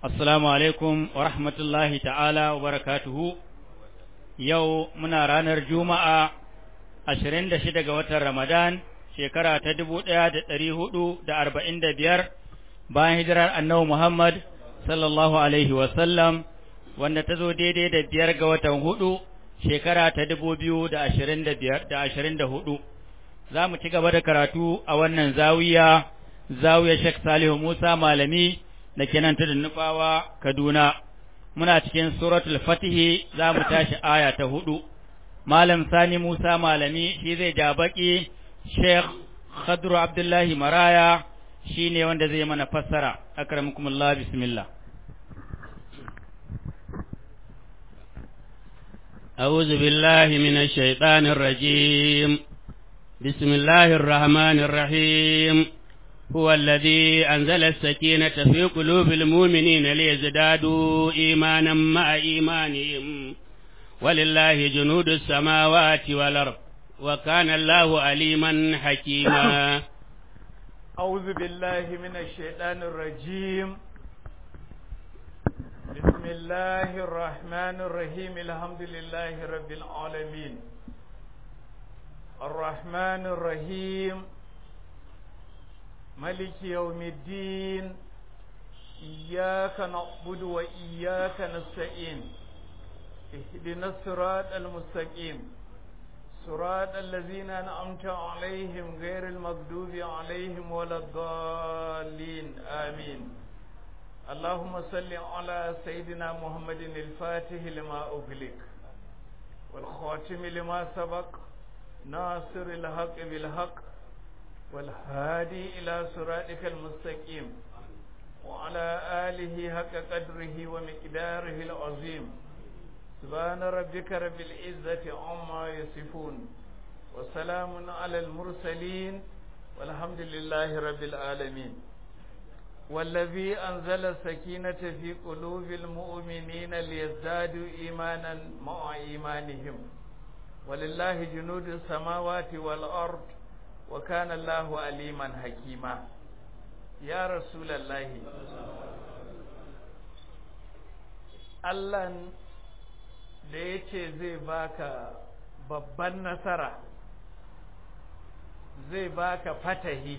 Assalamu alaikum wa rahmatullahi ta'ala wa barakatuhu. Yau muna ranar Juma'a ashirin da shida ga watan Ramadan, shekara ta dubu ɗaya da ɗari hudu da arba'in da biyar bayan hijirar annabi Muhammad sallallahu Alaihi wasallam, wanda ta zo daidai da biyar ga watan hudu shekara ta dubu biyu da ashirin da biyar da ashirin da hudu. Za mu ci gaba da karatu a wannan zawiya, zawiya Sheikh Salihu Musa Malami. da ke nan tudun nufawa Kaduna muna cikin suratul fatihi za mu tashi aya ta hudu malam sani musa malami shi zai ja baki sheikh khadru abdullahi maraya shi ne wanda zai mana fassara akramukumullah bismillah أعوذ بالله من الشيطان الرجيم بسم الله الرحمن الرحيم هو الذي أنزل السكينة في قلوب المؤمنين ليزدادوا إيمانا مع إيمانهم ولله جنود السماوات والأرض وكان الله عليما حكيما أعوذ بالله من الشيطان الرجيم بسم الله الرحمن الرحيم الحمد لله رب العالمين الرحمن الرحيم ملك يوم الدين إياك نعبد وإياك نستعين اهدنا الصراط المستقيم صراط الذين أنعمت عليهم غير المغضوب عليهم ولا الضالين آمين اللهم صل على سيدنا محمد الفاتح لما أغلق والخاتم لما سبق ناصر الحق بالحق والهادي إلى صراطك المستقيم وعلى آله حق قدره ومقداره العظيم سبحان ربك رب العزة عما يصفون وسلام على المرسلين والحمد لله رب العالمين والذي أنزل السكينة في قلوب المؤمنين ليزدادوا إيمانا مع إيمانهم ولله جنود السماوات والأرض وكان الله عليما حكيما يا رسول الله Allah da ya ce zai baka babban nasara zai baka fatahi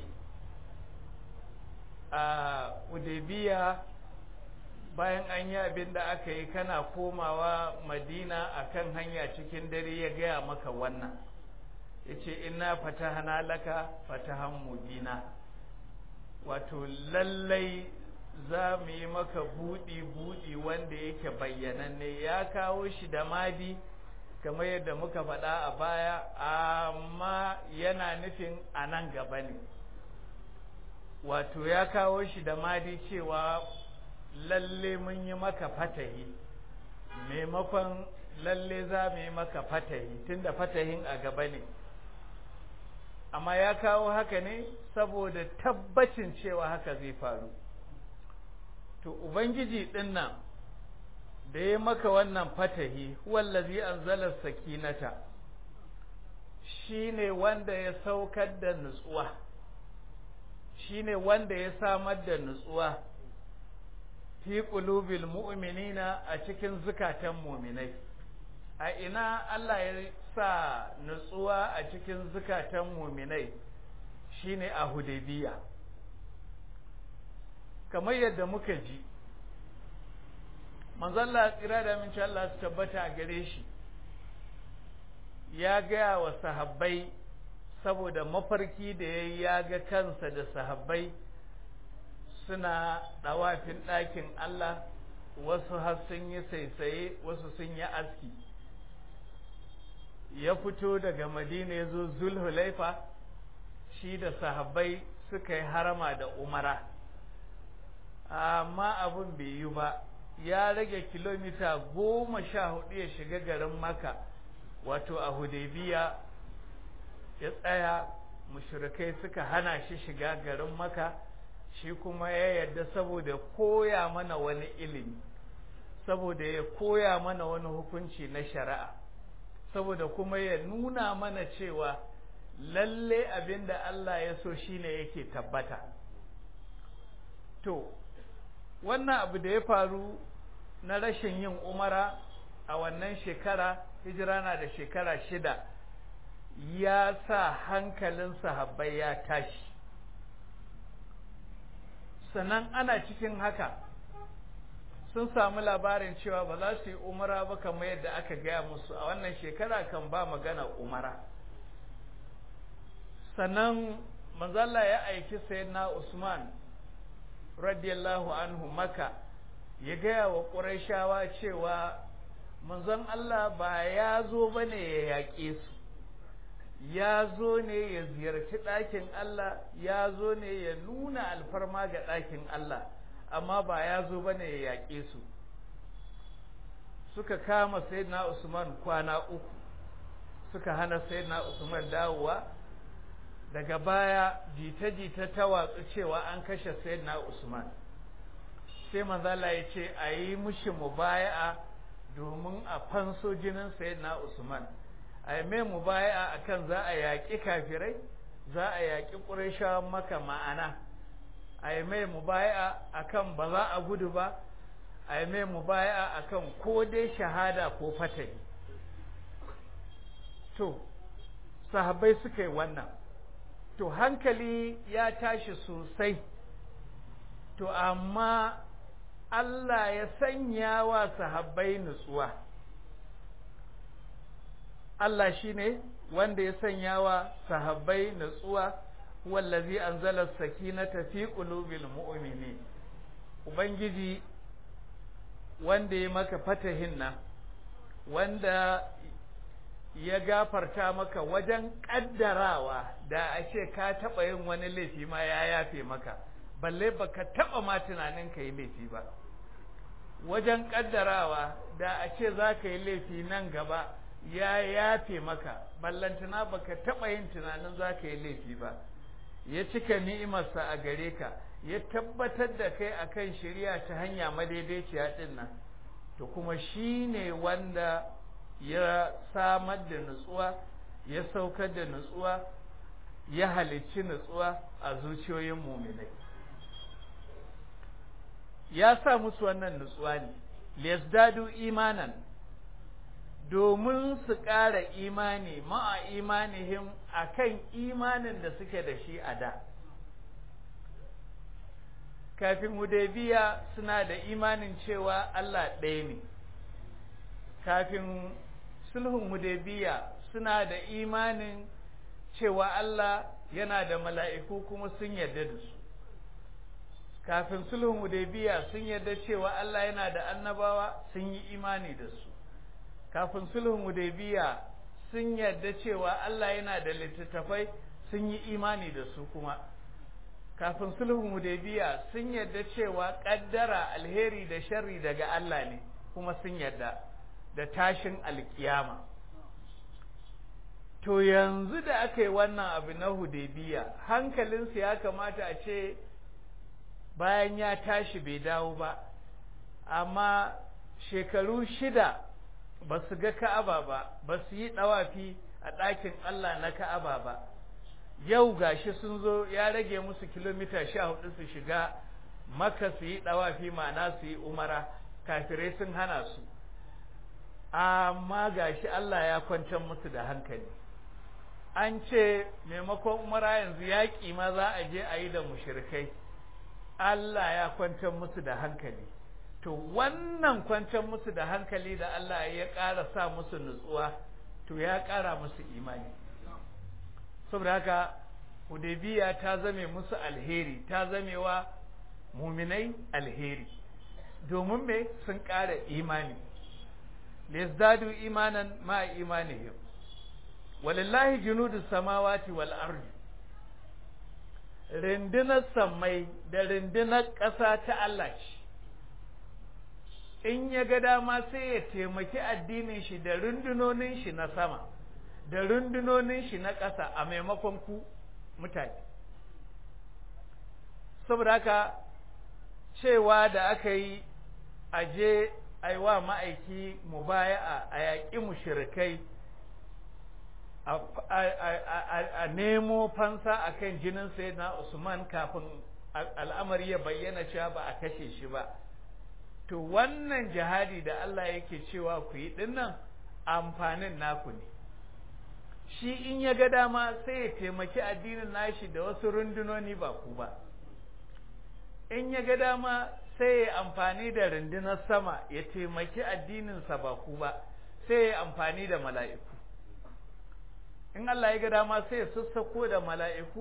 a Udebiya bayan an yi abin da aka yi kana komawa Madina akan hanya cikin dare ya gaya maka wannan ya ce ina fatahana laka fatahan mubina wato lallai za mu yi maka buɗi-buɗi wanda yake bayyananne ya kawo shi da madi kamar yadda muka faɗa a baya amma yana nufin a nan gaba ne wato ya kawo shi da madi cewa lalle mun yi maka fatahi maimakon lalle za mu yi maka fatahi tunda fatahin a gaba ne amma ya kawo haka ne saboda tabbacin cewa haka zai faru to ubangiji din nan da ya maka wannan fatahi wallazi anzala sakinata shine wanda ya saukar da nutsuwa shine wanda ya samar da nutsuwa fi qulubil mu'minina a cikin zukatan mu'minai a ina Allah ya sa nutsuwa a cikin zukatan muminai shine a Hudaybiya kamar yadda muka ji manzalla tsira da minci Allah su tabbata a gare shi ya gaya wa sahabbai saboda mafarki da ya ya ga kansa da sahabbai suna ɗawafin ɗakin Allah wasu har sun yi saisaye wasu sun yi aski ya fito daga madina ya zo zulhulaifa shi da sahabbai suka yi harama da umara amma abin bai yi ba ya rage kilomita goma sha hudu ya shiga garin maka wato a hudaybiya ya tsaya mushrikai suka hana shi shiga garin maka shi kuma ya yarda saboda koya mana wani ilimi saboda ya koya mana wani hukunci na shari'a saboda kuma ya nuna mana cewa lalle abin da Allah ya so shine yake tabbata to wannan abu da ya faru na rashin yin umara a wannan shekara hijira na da shekara shida ya sa hankalin sahabbai ya tashi sannan ana cikin haka sun samu labarin cewa ba za su yi umara ba kamar yadda aka gaya musu a wannan shekara kan ba magana umara sannan manzala ya aiki sayyidina Usman radiyallahu anhu maka ya gaya wa ƙurashawa cewa manzon Allah ba ya zo ba ne ya yaƙe su ya zo ne ya ziyarci ɗakin Allah ya zo ne ya nuna alfarma ga ɗakin Allah amma ba ya zo ba ne ya yaƙe su suka kama sayyidina Usman kwana uku suka hana sayyidina Usman dawowa daga baya jita-jita ta watsu cewa an kashe sayyidina Usman sai manzala ya ce a yi mushi mubaya'a domin a fanso jinin sayyidina Usman a yi mai mubaya'a akan za a yaƙi kafirai za a yaƙi ƙurashawan maka ma'ana a yi mai mubaya'a akan ba za a gudu ba a yi mai mubaya'a akan ko dai shahada ko fatahi to sahabbai suka yi wannan to hankali ya tashi sosai to amma Allah ya sanya wa sahabbai nutsuwa Allah shine wanda ya sanya wa sahabbai nutsuwa wallazi anzala sakinata fi qulubil mu'minin ubangiji wanda ya maka fatahin nan wanda ya gafarta maka wajen kaddarawa da a ce ka taɓa yin wani laifi ma ya yafe maka balle baka taɓa ma tunanin ka yi laifi ba wajen kaddarawa da a ce za ka yi laifi nan gaba ya yafe maka ballantana baka taɓa yin tunanin za ka yi laifi ba ya cika ni'imarsa a gare ka ya tabbatar da kai akan shari'a ta hanya madaidaiciya ɗin nan to kuma shi ne wanda ya samar da nutsuwa ya saukar da nutsuwa ya halicci nutsuwa a zuciyoyin muminai ya sa musu wannan nutsuwa ne liyazdadu imanan domin su ƙara imani ma'a imanihim akan imanin da suke da shi a da kafin hudaybiya suna da imanin cewa Allah ɗaya ne kafin sulhun hudaybiya suna da imanin cewa Allah yana da mala'iku kuma sun yarda da su kafin sulhun hudaybiya sun yarda cewa Allah yana da annabawa sun yi imani da su kafin sulhun hudaybiya sun yarda cewa Allah yana da littattafai sun yi imani da su kuma kafin sulhun hudaybiya sun yarda cewa kaddara alheri da sharri daga Allah ne kuma sun yarda da tashin alkiyama to yanzu da aka yi wannan abu na hudaybiya hankalinsu ya kamata a ce bayan ya tashi bai dawo ba amma shekaru shida ba su ga ka'aba ba ba su yi ɗawafi a ɗakin Allah na ka'aba ba yau gashi sun zo ya rage musu kilomita sha hudu su shiga maka su yi ɗawafi ma'ana su yi umara kafirai sun hana su amma gashi Allah ya kwantar musu da hankali an ce maimakon umara yanzu yaƙi ma za a je a yi da mushrikai Allah ya kwantar musu da hankali to wannan kwantar musu da hankali da Allah ya ƙara sa musu nutsuwa to ya ƙara musu imani saboda haka Hudaybiya ta zame musu alheri ta zamewa muminai alheri domin me sun ƙara imani lizdadu imanan ma imanihim walillahi junudus samawati wal ardi rindinar sammai da rindinar ƙasa ta Allah ce in ya ga dama sai ya taimaki addinin shi da rundunonin shi na sama da rundunonin shi na ƙasa a maimakon ku mutane saboda haka cewa da aka yi aje aiwa ma'aiki mubaya'a a yaƙi mushrikai a nemo fansa akan jinin sayyidina Usman kafin al'amari ya bayyana cewa ba a kashe shi ba to wannan jihadi da Allah yake cewa ku yi dinnan amfanin naku ne shi in ya ga dama sai ya taimaki addinin nashi da wasu rundunoni ba ku ba in ya ga dama sai ya amfani da rundunar sama ya taimaki addininsa ba ku ba sai ya amfani da mala'iku in Allah ya ga dama sai ya sassako da mala'iku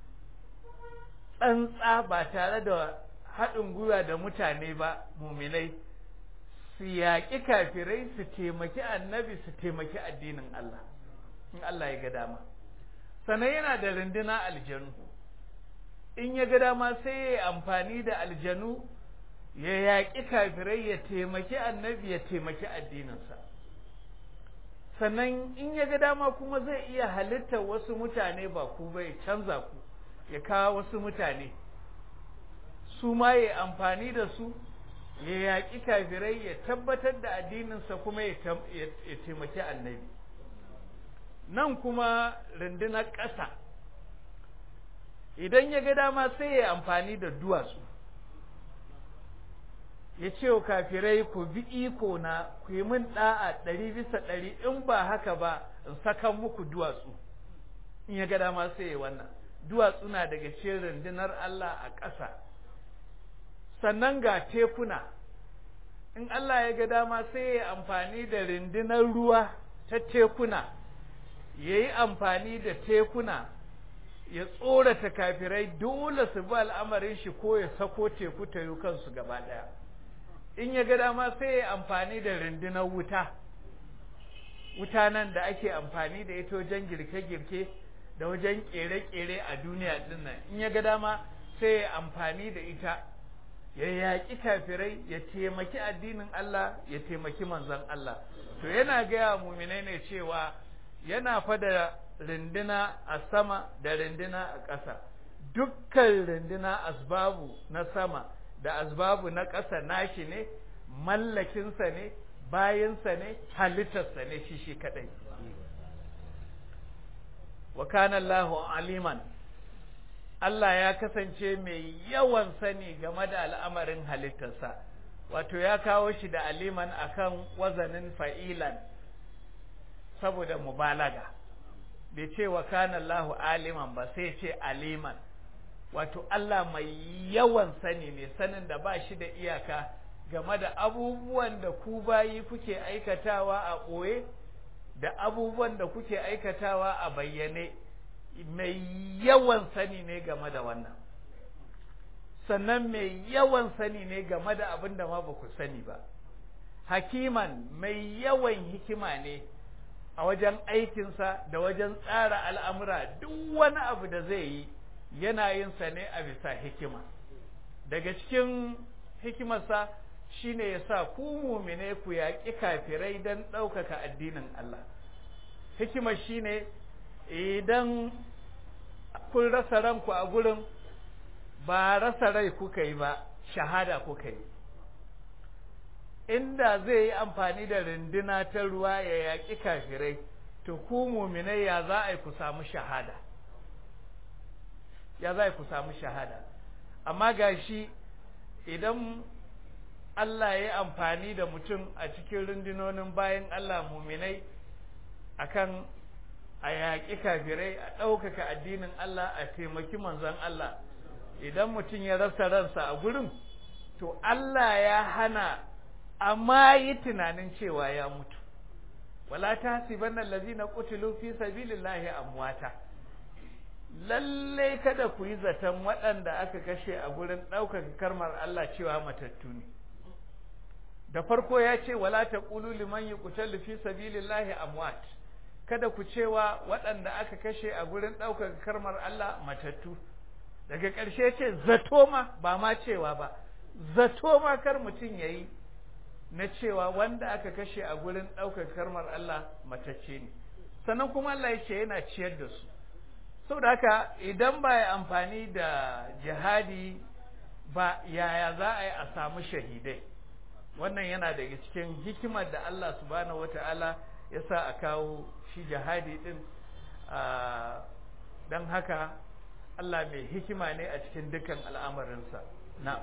tsantsa ba tare da haɗin gwiwa da mutane ba muminai su yaƙi kafirai su taimaki annabi su taimaki addinin Allah in Allah ya ga dama sannan yana da runduna aljanu in ya ga dama sai ya amfani da aljanu ya yaƙi kafirai ya taimaki annabi ya taimaki addininsa sannan in ya ga dama kuma zai iya halittar wasu mutane ba ku bai canza ku ya kawo wasu mutane su ma ya amfani da su ya yaƙi kafirai ya tabbatar da addininsa kuma ya taimaki annabi nan kuma rundunar ƙasa idan ya ga dama sai ya amfani da duwatsu ya ce wa kafirai ku bi iko na ku yi min ɗa'a ɗari bisa ɗari in ba haka ba in sakan muku duwatsu in ya ga dama sai ya wannan duwatsu na daga cikin rundunar Allah a ƙasa sannan ga tekuna in Allah ya ga dama sai ya amfani da rundunar ruwa ta tekuna ya yi amfani da tekuna ya tsorata kafirai dole su bi al'amarin shi ko ya sako teku ta yi kansu gaba ɗaya in ya ga dama sai ya amfani da rundunar wuta wuta nan da ake amfani da ita wajen girke-girke da wajen kere-kere a duniya din nan in ya ga dama sai ya amfani da ita ya yaƙi kafirai ya taimaki addinin Allah ya taimaki manzon Allah to yana gaya muminai ne cewa yana fada rinduna a sama da rinduna a ƙasa dukkan rinduna asbabu na sama da asbabu na ƙasa nashi ne mallakinsa ne bayansa ne halittarsa ne shi shi kadai wa kana Allahu aliman Allah ya kasance mai yawan sani game da al'amarin halittarsa wato ya kawo shi da aliman akan wazanin fa'ilan saboda mubalaga bai ce wa kana Allahu aliman ba sai ce aliman wato Allah mai yawan sani ne sanin da ba shi da iyaka game da abubuwan da ku bayi kuke aikatawa a ɓoye da abubuwan da kuke aikatawa a bayyane mai yawan sani ne game da wannan sannan mai yawan sani ne game da abin da ma ba ku sani ba hakiman mai yawan hikima ne a wajen aikinsa da wajen tsara al'amura duk wani abu da zai yi yana yin sa ne a bisa hikima daga cikin hikimarsa shine ya sa ku mumine ku yaƙi kafirai don ɗaukaka addinin Allah hikimar shine idan kun rasa ranku a gurin ba rasa rai kuka yi ba shahada kuka yi inda zai yi amfani da rinduna ta ruwa ya yaƙi kafirai to ku muminai ya za a yi ku samu shahada ya za ku samu shahada amma gashi idan Allah ya yi amfani da mutum a cikin rundunonin bayan Allah muminai akan a yaƙi kafirai a ɗaukaka addinin Allah a taimaki manzon Allah idan mutum ya rasa ransa a gurin to Allah ya hana amma yi tunanin cewa ya mutu wala tahsibanna allazina qutilu fi sabilillahi amwata lalle kada ku yi zaton waɗanda aka kashe a gurin ɗaukaka karmar Allah cewa matattu ne da farko ya ce wala taqulu liman yuqtalu fi sabilillahi amwat kada ku cewa waɗanda aka kashe a gurin ɗaukaka karmar Allah matattu daga ƙarshe ce zato ma ba ma cewa ba zato ma kar mutum yayi na cewa wanda aka kashe a gurin ɗaukaka karmar Allah matacce ne sannan kuma Allah ya ce yana ciyar da su saboda haka idan ba ya amfani da jihadi ba yaya za a yi a samu shahidai wannan yana daga cikin hikimar da Allah subhanahu wata'ala ya sa a kawo shi jihadi din don haka Allah mai hikima ne a cikin dukkan al'amarinsa na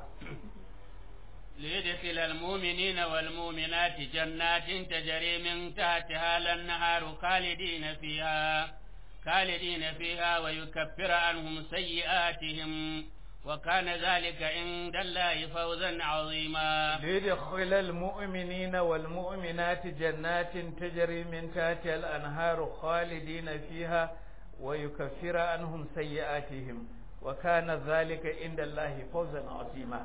ليدخل المؤمنين والمؤمنات جنات تجري من تحتها الأنهار خالدين فيها خالدين فيها ويكفر عنهم سيئاتهم وكان ذلك عند الله فوزا عظيما ليدخل المؤمنين والمؤمنات جنات تجري من تحتها الأنهار خالدين فيها ويكفر عنهم سيئاتهم وكان ذلك عند الله فوزا عظيما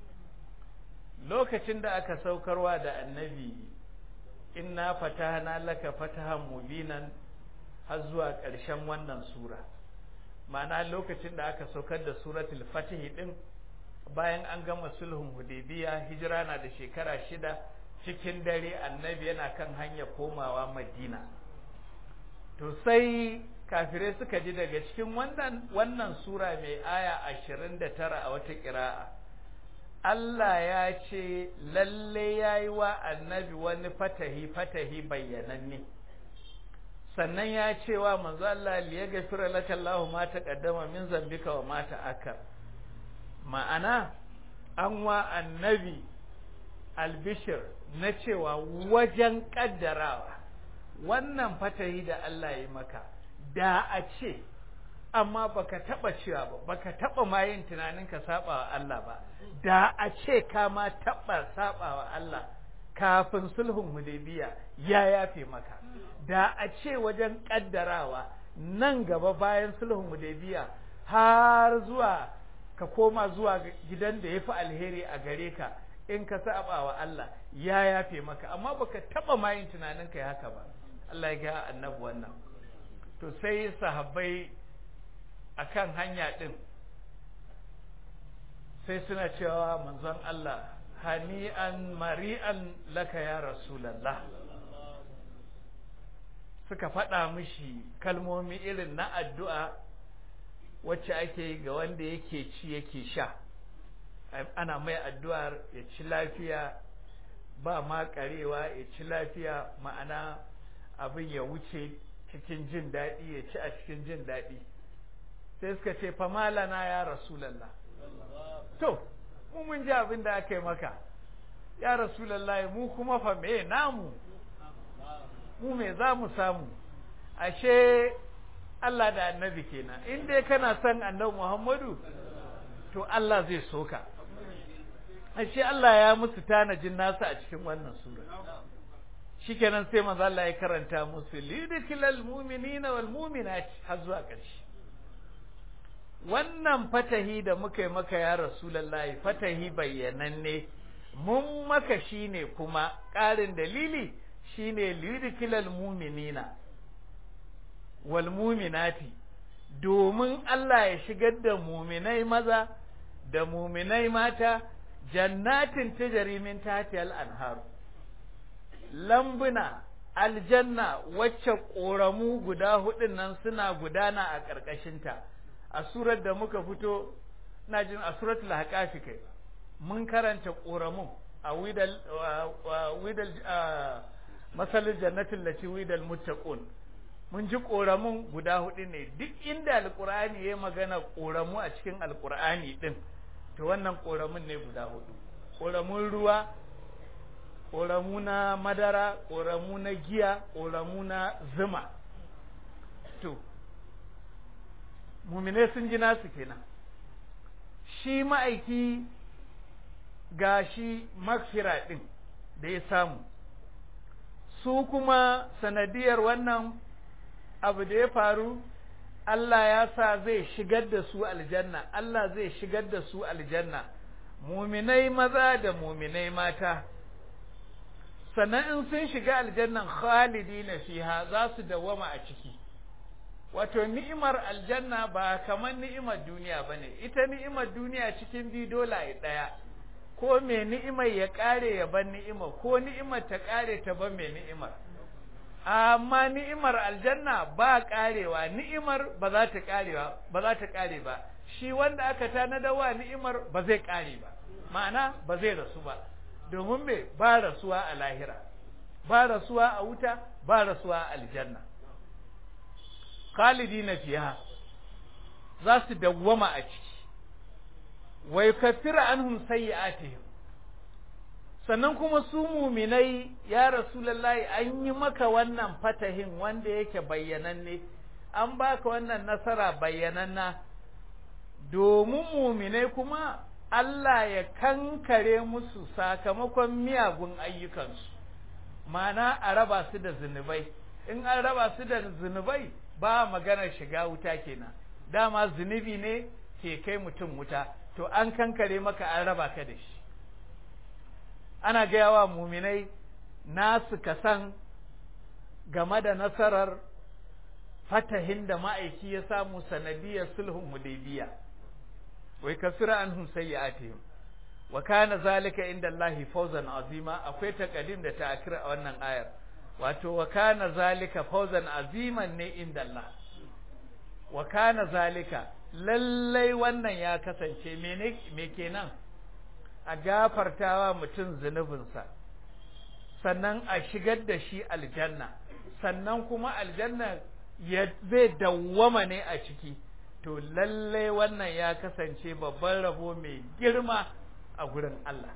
lokacin da aka saukarwa da annabi inna fatahna laka fatahan mubinan har zuwa ƙarshen wannan sura ma'ana lokacin da aka saukar da suratul fatih din bayan an gama sulhun hudaybiya hijira na da shekara shida cikin dare annabi yana kan hanya komawa madina to sai kafirai suka ji daga cikin wannan wannan sura mai aya ashirin da tara a wata ƙira'a Allah ya ce lalle ya yi wa annabi wani fatahi fatahi bayyananne sannan ya ce wa manzo Allah liya gafira laka Allahu ma taqaddama min zambika wa ma ta'akkar ma'ana an wa annabi albishir na cewa wajen kaddarawa wannan fatahi da Allah ya maka da a ce amma baka taba cewa ba baka taba ma yin tunanin ka saba wa Allah ba da a ce ka ma taba saba wa Allah kafin sulhun hudaybiya ya yafe maka da a ce wajen kaddarawa nan gaba bayan sulhun hudaybiya har zuwa ka koma zuwa gidan da yafi alheri a gare ka in ka saba wa Allah ya yafe maka amma baka taba ma yin tunanin kai haka ba Allah ya ga annabi wannan to sai sahabbai akan hanya din sai suna cewa manzon Allah hani'an mari'an laka ya rasulallah suka faɗa mishi kalmomi irin na addu'a wacce ake yi ga wanda yake ci yake sha ana mai addu'ar ya ci lafiya ba ma karewa ya ci lafiya ma'ana abin ya wuce cikin jin daɗi ya ci a cikin jin daɗi sai suka ce famalana ya rasulallah to mu mun ji abin da aka yi maka ya rasulallah mu kuma fa me namu mu me za mu samu ashe Allah da annabi kenan in dai kana son annabi Muhammadu to Allah zai soka ashe Allah ya musu tanajin nasu a cikin wannan sura shikenan sai manzo Allah ya karanta musu lidikilal mu'minina wal mu'minat har zuwa ƙarshe wannan fatahi da muka yi maka ya rasulullahi fatahi bayyananne mun maka shine kuma ƙarin dalili shine lidikilal mu'minina wal mu'minati domin Allah ya shigar da muminai maza da muminai mata jannatin tajri min tahtihal anhar lambuna aljanna wacce ƙoramu guda hudun nan suna gudana a ƙarƙashinta a surar da muka fito na jin a suratul haƙafi kai mun karanta ƙoramun a widal widal masalin jannatin lati widal muttaqun mun ji ƙoramun guda hudu ne duk inda alƙur'ani ya magana ƙoramu a cikin alƙur'ani din to wannan ƙoramun ne guda hudu ƙoramun ruwa ƙoramu na madara ƙoramu na giya ƙoramu na zuma to mumine sun ji nasu kenan shi ma'aiki ga shi makfira ɗin da ya samu su kuma sanadiyar wannan abu da ya faru Allah ya sa zai shigar da su aljanna Allah zai shigar da su aljanna muminai maza da muminai mata sannan in sun shiga aljannan khalidina fiha za su dawama a ciki wato ni'imar aljanna ba kamar ni'imar duniya bane ita ni'imar duniya cikin biyu dole ɗaya ko me ni'imar ya kare ya ban ni'imar ko ni'imar ta kare ta ban me ni'imar amma ni'imar aljanna ba karewa ni'imar ba za ta karewa ba za ta kare ba shi wanda aka tanadawa ni'imar ba zai kare ba ma'ana ba zai rasu ba domin me ba rasuwa a lahira ba rasuwa a wuta ba rasuwa a aljanna khalidina fiha za su dawwama a ciki wa yukaffiru anhum sayyi'atihim sannan kuma su muminai ya rasulullahi an yi maka wannan fatahin wanda yake bayyananne an baka wannan nasara bayyananna domin muminai kuma Allah ya kankare musu sakamakon miyagun ayyukansu mana a raba su da zunubai in an raba su da zunubai ba maganar shiga wuta kenan dama zunubi ne ke kai mutum wuta to an kankare maka an raba ka da shi ana gaya wa muminai nasu kasan game da nasarar fatahin da ma'aiki ya samu sanadiyar sulhun hudaybiya wai kasira anhum sayyi'atihim wa kana zalika inda Allah fawzan azima akwai taqdim da ta'khir a wannan ayar wato wa kana zalika fawzan aziman ne inda Allah wa kana zalika lallai wannan ya kasance mene me kenan a gafartawa mutum zunubinsa sannan a shigar da shi aljanna sannan kuma aljanna ya zai dawwama ne a ciki to lallai wannan ya kasance babban rabo mai girma a gurin Allah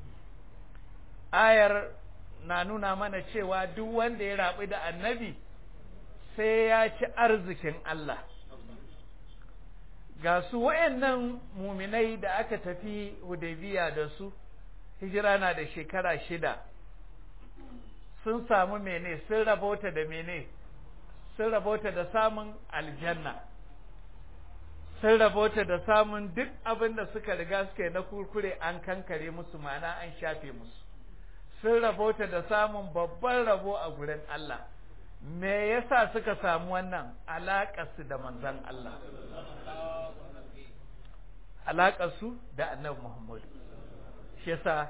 ayar na nuna mana cewa duk wanda ya rabu da annabi sai ya ci arzikin Allah ga su wayannan muminai da aka tafi Hudaybiya da su hijira na da shekara shida sun samu mene sun rabota da mene sun rabota da samun aljanna sun rabota da samun duk abin da suka riga suka yi na kurkure an kankare musu mana an shafe musu sun rabota da samun babban rabo a gurin Allah me yasa suka samu wannan alaƙarsu da manzan Allah alaƙarsu da annabi Muhammadu shi yasa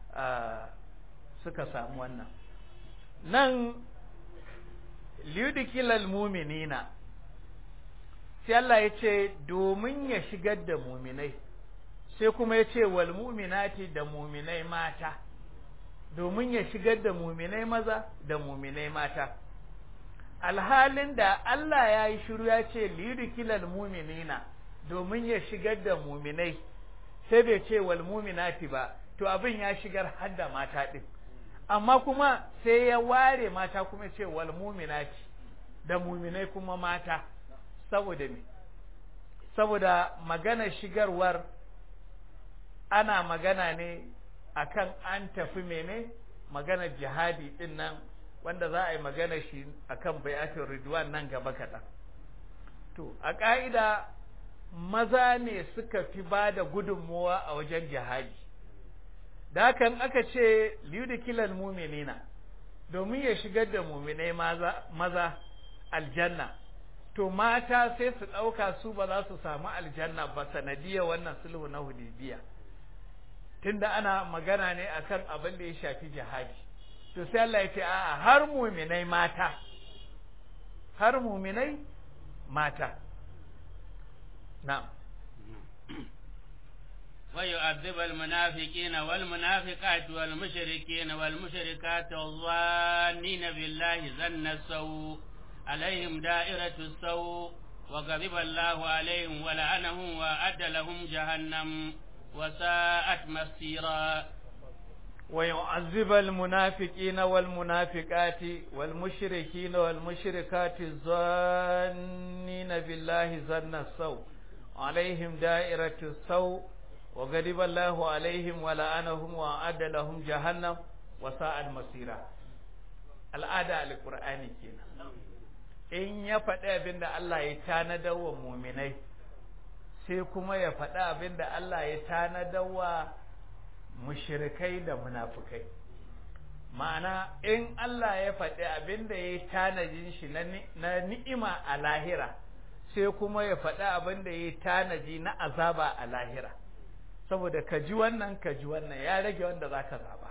suka samu wannan nan liyudikilal muminina sai Allah ya ce domin ya shigar da muminai sai kuma ya ce wal muminati da muminai mata domin ya shigar da muminai maza da muminai mata alhalin da Allah ya yi shiru ya ce liyudikilal muminina domin ya shigar da muminai sai bai ce wal muminati ba to abin ya shigar har da mata din amma kuma sai ya ware mata kuma ce wal muminati da muminai kuma mata saboda me saboda magana shigarwar ana magana ne akan an tafi mene magana jihadi din nan wanda za a yi magana shi akan bai'atul ridwan nan gaba kaɗan to a ƙa'ida maza ne suka fi ba da gudunmuwa a wajen jihadi da hakan aka ce liyudikilal muminina domin ya shigar da muminai maza, maza aljanna to mata sai su ɗauka su ba za su samu aljanna ba sanadiyar wannan sulhu na hudibiya tunda ana magana ne akan abin da ya shafi jihadi to sai Allah ya ce a'a har muminai mata har muminai mata na'am ويعذب المنافقين والمنافقات والمشركين والمشركات الظانين بالله ظن السوء عليهم دائرة السوء وغضب الله عليهم ولعنهم وأعد لهم جهنم وساءت مصيرا ويعذب المنافقين والمنافقات والمشركين والمشركات الظانين بالله ظن السوء عليهم دائرة السوء وغضب الله عليهم ولعنهم وأعد لهم جهنم وساءت مصيرا al'ada alqur'ani kenan in ya faɗi abin da Allah ya tanadar wa muminai sai kuma ya faɗi abin da Allah ya tanadar wa mushrikai da munafukai ma'ana in Allah ya faɗi abin da ya tanajin shi na ni'ima a lahira sai kuma ya faɗi abin da ya tanaji na azaba a lahira saboda ka ji wannan ka ji wannan ya rage wanda za ka zaba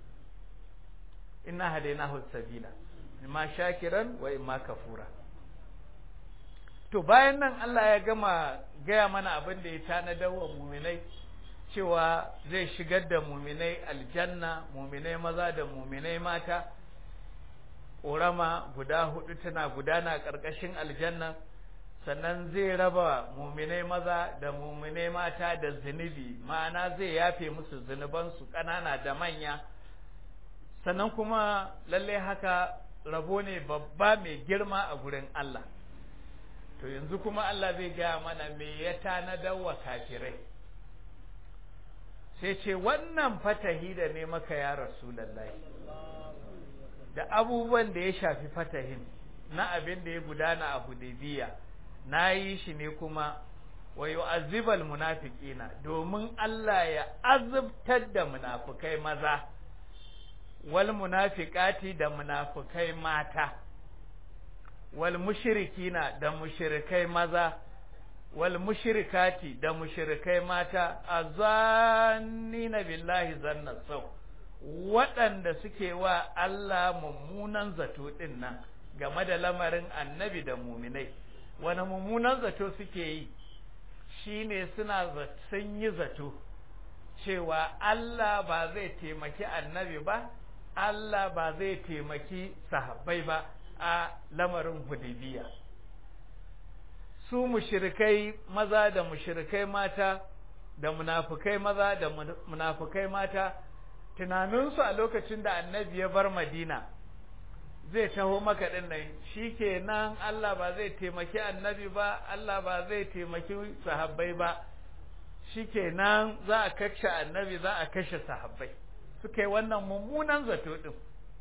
inna hadainahu sabila imma shakiran wa imma kafura to bayan nan Allah ya gama gaya mana abin da ya tanadar wa muminai cewa zai shigar da muminai aljanna muminai maza da muminai mata ƙorama guda hudu tana gudana ƙarƙashin aljanna sannan zai raba muminai maza da muminai mata da zunubi ma'ana zai yafe musu zunubansu ƙanana da manya sannan kuma lallai haka rabo ne babba mai girma a gurin Allah to yanzu kuma Allah zai gaya mana me ya tanadar wa kafirai sai ce wannan fatahi da ne maka ya rasulallahi da abubuwan da ya shafi fatahin na abin da ya gudana a Hudaybiya na yi shi ne kuma wa yu'azzibal munafiqina domin Allah ya azabtar da munafukai maza wal munafiqati da munafukai mata wal mushrikina da mushrikai maza wal mushrikati da mushrikai mata azannina billahi zanna sau waɗanda suke wa Allah mummunan zato ɗin nan game da lamarin annabi da muminai wani mummunan zato suke yi shine suna sun yi zato cewa Allah ba zai taimaki annabi ba Allah ba zai taimaki sahabbai ba a lamarin hudibiya su mushrikai maza da mushrikai mata da munafukai maza da munafukai mata tunaninsu a lokacin da annabi ya bar madina zai taho maka ɗin nan shi kenan Allah ba zai taimaki annabi ba Allah ba zai taimaki sahabbai ba shi kenan za a kashe annabi za a kashe sahabbai suka yi wannan mummunan zato ɗin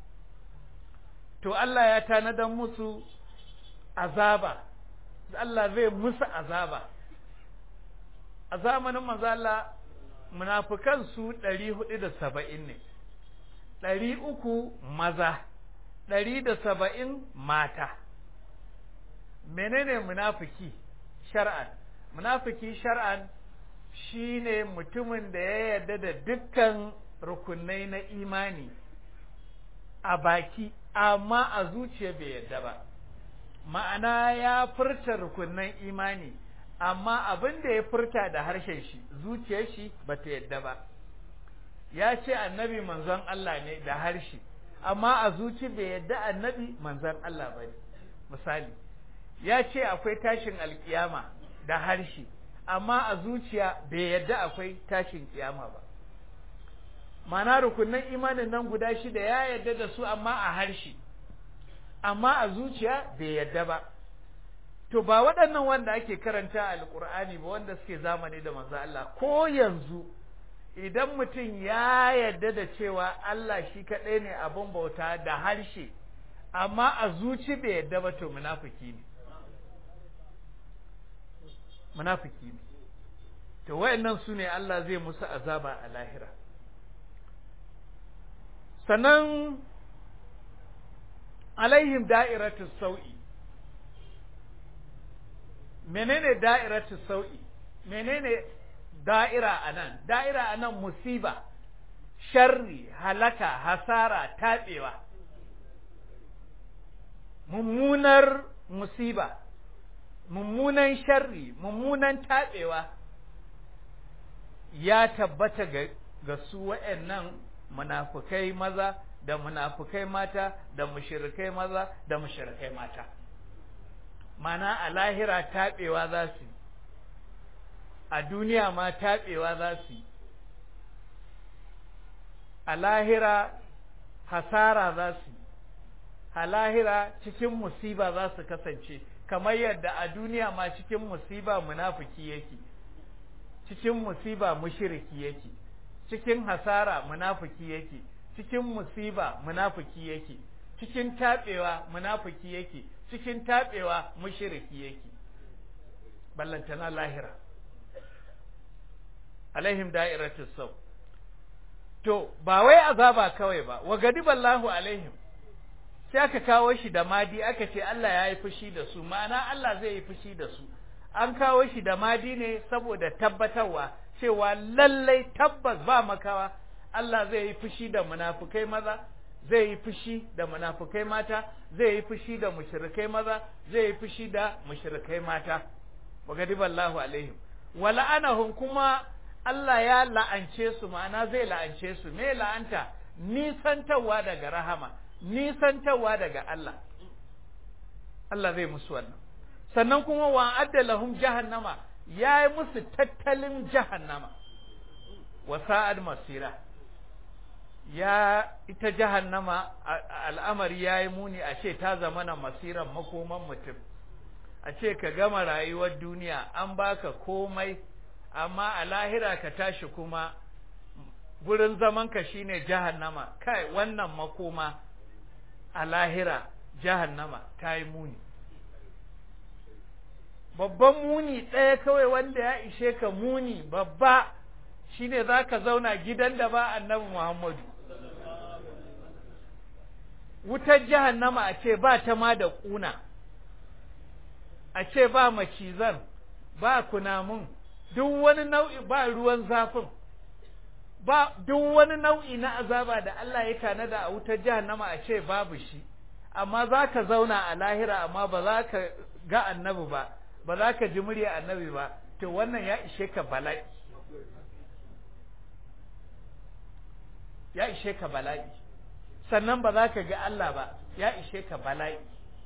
to Allah ya tanadar musu azaba Allah zai musu azaba a zamanin manzo Allah munafukan su ɗari hudu da saba'in ne ɗari uku maza ɗari da saba'in mata menene munafiki shar'an munafiki shar'an shine mutumin da ya yarda da dukkan rukunai na imani a baki amma a zuciya bai yarda ba ma'ana ya furta rukunan imani amma abin da ya furta da harshen shi zuciyar shi ba ta yadda ba ya ce annabi manzon Allah ne da harshe amma a zuci bai yadda annabi manzon Allah ba ne misali ya ce akwai tashin alkiyama da harshe amma a zuciya bai yadda akwai tashin kiyama ba mana rukunan imanin nan guda shida ya yadda da su amma a harshe amma a zuciya bai yadda ba to ba waɗannan wanda ake karanta a alƙur'ani ba wanda suke zamani da manzo Allah ko yanzu idan mutum ya yarda da cewa Allah shi kaɗai ne abin bauta da harshe amma a zuci bai yarda ba to munafiki ne munafiki ne to wayannan su ne Allah zai musu azaba a lahira sannan alaihim da'iratu sau'i menene da'iratu sau'i menene da'ira anan da'ira anan musiba sharri halaka hasara taɓewa mummunar musiba mummunan sharri mummunan taɓewa ya tabbata ga, ga su wa'annan munafukai maza da munafukai mata da mushirikai maza da mushirikai mata mana a lahira taɓewa za su a duniya ma taɓewa za su a lahira hasara za su a lahira cikin musiba za su kasance kamar yadda a duniya ma cikin musiba munafiki yake cikin musiba mushiriki yake cikin hasara munafiki yake cikin musiba munafiki yake cikin taɓewa munafiki yake cikin taɓewa mushiriki yake ballantana lahira alaihim da'iratus sau to ba wai azaba kawai ba wa gadiballahu alaihim sai aka kawo shi da madi aka ce Allah ya yi fushi da su ma'ana Allah zai yi fushi da su an kawo shi da madi ne saboda tabbatarwa cewa lallai tabbas ba makawa Allah zai yi fushi da munafukai maza zai yi fushi da munafukai mata zai yi fushi da mushrikai maza zai yi fushi da mushrikai mata wa gadiballahu alaihim wa la'anahum kuma Allah ya la'ance su ma'ana zai la'ance su me la'anta nisantarwa daga rahama nisantarwa daga Allah Allah zai musu wannan sannan kuma wa adda lahum jahannama ya yi musu tattalin jahannama wa sa'ad masira ya ita jahannama al'amari ya yi muni a ce ta zama na masiran makoman mutum a ce ka gama rayuwar duniya an baka komai amma a lahira ka tashi kuma gurin zamanka shine jahannama kai wannan makoma a lahira jahannama ta yi muni babban muni ɗaya kawai wanda ya ishe ka muni babba shine za ka zauna gidan da ba annabi muhammadu wutar jahannama a ce ba ta ma da ƙuna a ce ba macizan ba kunamun duk wani nau'i ba ruwan zafin ba duk wani nau'i na azaba da Allah ya tanada a wutar jahannama a ce babu shi amma za ka zauna a lahira amma ba za ka ga annabi ba ba za ka ji murya annabi ba to wannan ya ishe ka bala'i ya ishe ka bala'i sannan ba za ka ga Allah ba ya ishe ka bala'i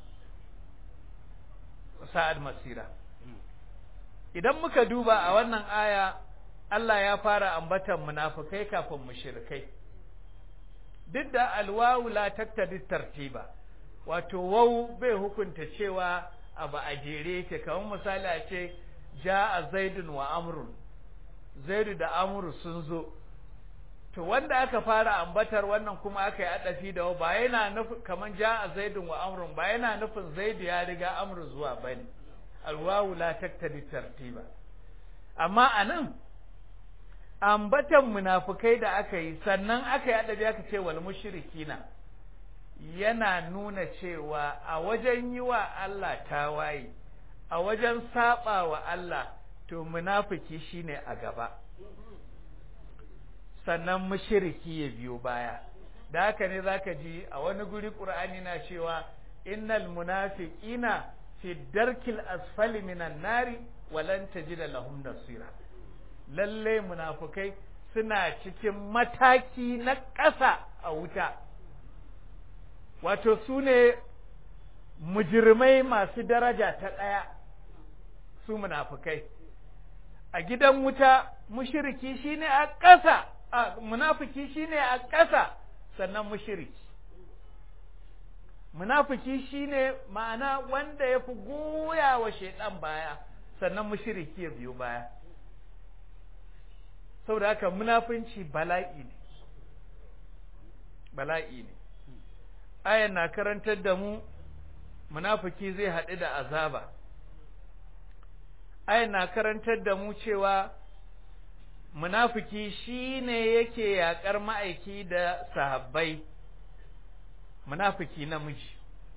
sa'ad masira idan muka duba a wannan aya Allah ya fara ambatan munafikai kafin mushrikai duk da alwawu la taktadi tartiba wato wau bai hukunta cewa abu a jere yake kamar misali a ce ja'a zaidun wa amrun zaidu da amru sun zo to wanda aka fara ambatar wannan kuma aka yi adafi da ba yana nufin kaman ja'a zaidun wa amrun ba yana nufin zaidu ya riga amru zuwa bane alwawu la taktadi tartiba amma anan ambatan munafukai da aka yi sannan aka yi adabi aka ce wal mushrikina yana nuna cewa a wajen yi wa Allah tawaye a wajen saba wa Allah to munafiki shine a gaba sannan mushriki ya biyo baya da haka ne zaka ji a wani guri Qur'ani na cewa innal munafiqina fi darkil asfali minan nari walan tajida lahum nasira lalle munafukai suna cikin mataki na ƙasa a wuta wato su ne mujirmai masu daraja ta ɗaya su munafukai a gidan wuta mushiriki shine a ƙasa a munafiki shine a ƙasa sannan mushiriki munafiki shine ma'ana wanda ya fi goya wa shaidan baya sannan mushiriki ya biyo baya saboda haka munafunci bala'i ne bala'i ne ayan na karantar da mu munafiki zai haɗu da azaba ayan na karantar da mu cewa munafiki shine yake yaƙar ma'aiki da sahabbai munafiki namiji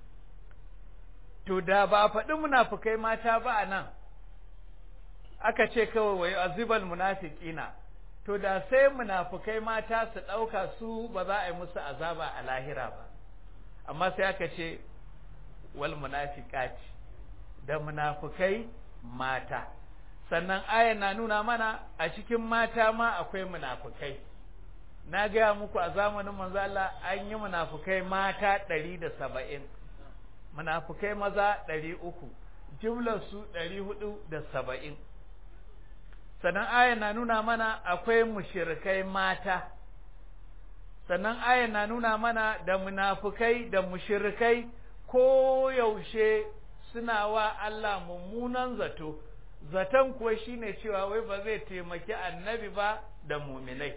to da ba a faɗi munafukai mata ba a nan aka ce kawai wai azibal munafiqina to da sai munafukai mata su ɗauka su ba za a yi musu azaba a lahira ba amma sai aka ce wal munafiqati da munafukai mata sannan ayan na nuna mana a cikin mata ma akwai munafukai na gaya muku a zamanin manzo Allah an yi munafukai mata ɗari da saba'in munafukai maza ɗari uku jumlar su ɗari hudu da saba'in sannan ayan na nuna mana akwai mushirikai mata sannan ayan na nuna mana da munafukai da mushirikai ko yaushe suna wa Allah mummunan zato zaton kuwa shine cewa wai ba zai taimaki annabi ba da muminai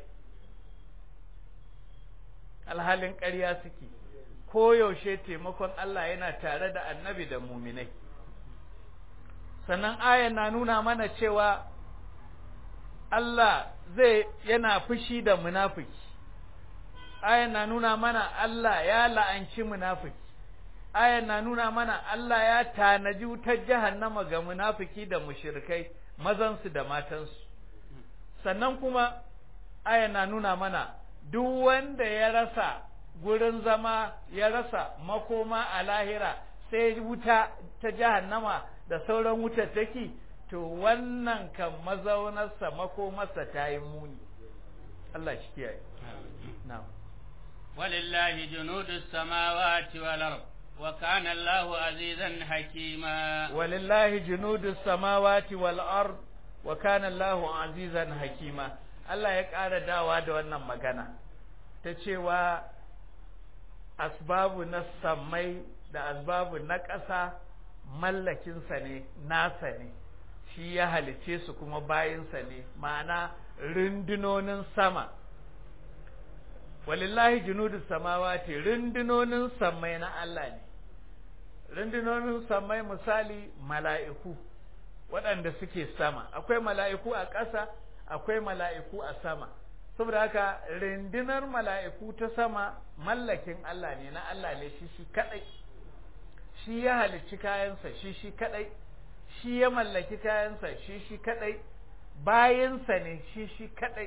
alhalin ƙarya suke ko yaushe taimakon Allah yana tare da annabi da muminai sannan ayan na nuna mana cewa Allah zai yana fushi da munafiki ayan na nuna mana Allah ya la'anci munafiki ayan na nuna mana Allah ya tanaji wutar jahannama ga munafiki da mushrikai mazansu da matansu sannan kuma ayan na nuna mana duk wanda ya rasa gurin zama ya rasa makoma a lahira sai wuta ta jahannama da sauran wutar take to wannan kan mazaunarsa makomarsa ta yi muni Allah shi kiyaye na'am walillahi junudus samawati wal ard وكان الله عزيزا حكيما ولله جنود السماوات والأرض وكان الله عزيزا حكيما Allah ya ƙara dawa da wannan magana ta cewa asbabu na sammai da asbabu na ƙasa mallakinsa ne nasa ne shi ya halice su kuma bayinsa ne ma'ana rundunonin sama walillahi junudu samawati rundunonin sammai na Allah ne rundunonin sammai misali mala'iku waɗanda suke sama akwai mala'iku a ƙasa akwai mala'iku a sama saboda haka rundunar mala'iku ta sama mallakin Allah ne na Allah ne shi shi kadai shi ya halicci kayansa shi shi kadai shi ya mallaki kayansa shi shi kadai bayansa ne shi shi kadai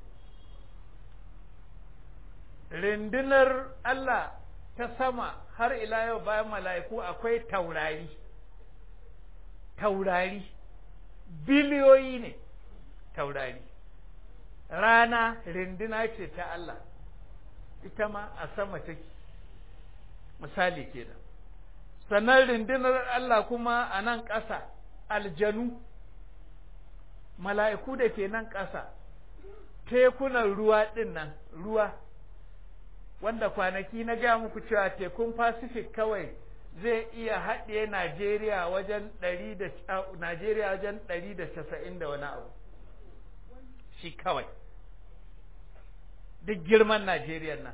rundunar Allah ta sama har ila yau bayan mala'iku akwai taurari taurari biliyoyi ne taurari rana rinduna ce ta Allah ita ma a sama take misali kenan sannan rindunar Allah kuma a nan ƙasa aljanu mala'iku da ke nan ƙasa tekunan ruwa ɗin nan ruwa wanda kwanaki na gaya muku cewa tekun pacific kawai zai iya haɗe Najeriya wajen ɗari da Najeriya wajen ɗari da casa'in da wani abu shi kawai duk girman Najeriya nan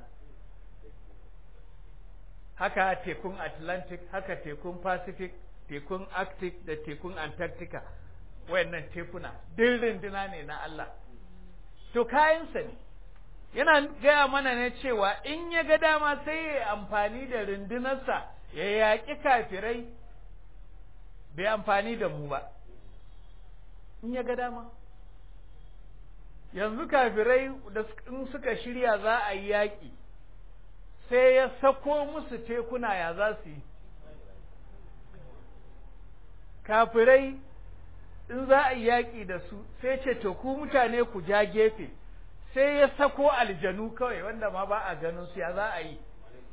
haka tekun Atlantic haka tekun Pacific tekun Arctic da tekun Antarctica wayannan tekuna duk rinduna ne na Allah to kayansa ne yana gaya mana ne cewa in ya ga dama sai ya amfani da rundunarsa ya yaƙi kafirai bai amfani da mu ba in ya ga dama yanzu kafirai da in suka shirya za a yi yaƙi sai ya sako musu tekuna ya za su yi kafirai in za a yi yaƙi da su sai ce to ku mutane ku ja gefe sai ya sako aljanu kawai wanda ma ba a ganin su ya za a yi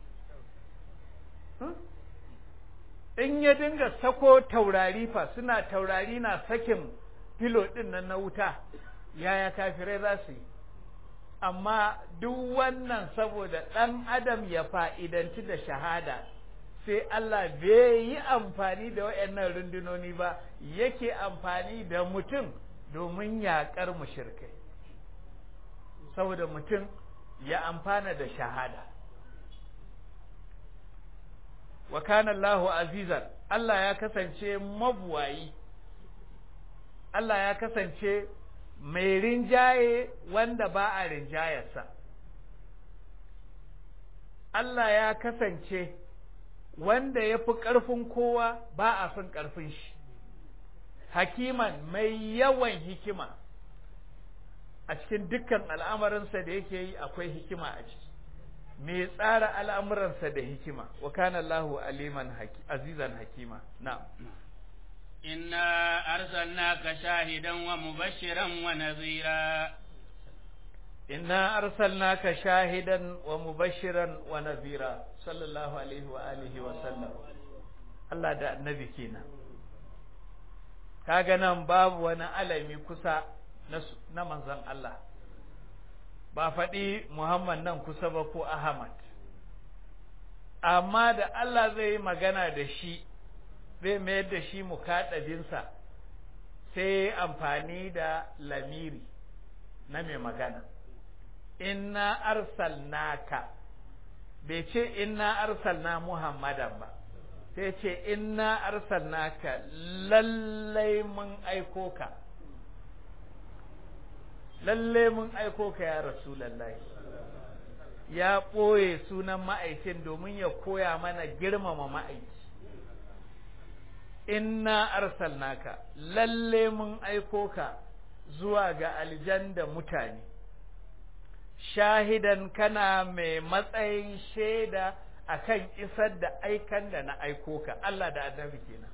in ya dinga sako taurari fa suna taurari na sakin filo ɗin nan na wuta yaya kafirai za su yi amma duk wannan saboda ɗan adam ya fa'idanci da shahada sai Allah bai yi amfani da waɗannan rundunoni ba yake amfani da mutum domin yaƙar mushirkai saboda mutum ya amfana da shahada wa kana Allahu azizan Allah ya kasance mabuwayi Allah ya kasance mai rinjaye wanda ba a rinjayarsa Allah ya kasance wanda ya fi ƙarfin kowa ba a fin ƙarfin shi hakiman mai yawan hikima a cikin dukkan al'amarinsa da yake yi akwai hikima a ciki mai tsara al'amuransa da hikima wa kana Allahu aliman azizan hakima na'am إنا أرسلناك شاهدا ومبشرا ونذيرا إنا أرسلناك شاهدا ومبشرا ونذيرا صلى الله عليه وآله وسلم الله da annabi kenan kaga nan babu wani alami kusa na manzon Allah ba faɗi Muhammad nan kusa ba ko Ahmad amma da Allah zai yi magana da shi zai mayar da shi mukaɗabinsa sai amfani da lamiri na mai magana inna arsalnaka bai ce inna arsalna muhammadan ba sai ce inna arsalnaka lallai mun aiko ka lallai mun aiko ka ya rasulallahi ya ɓoye sunan ma'aikin domin ya koya mana girmama ma'aiki inna arsalnaka lalle mun aiko ka zuwa ga aljan da mutane shahidan kana mai matsayin shaida akan isar da aikan da na aiko ka Allah da annabi kenan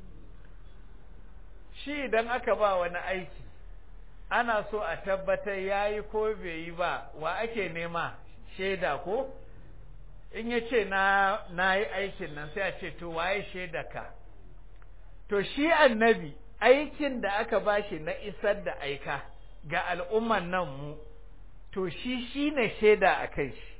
shi idan aka ba wani aiki ana so a tabbatar yayi ko bai yi ba wa ake nema shaida ko in ya ce na na yi aikin nan sai a ce to waye shaida ka to shi annabi aikin da aka bashi na isar da aika ga al'umman nan mu to shi shi ne shaida a kai shi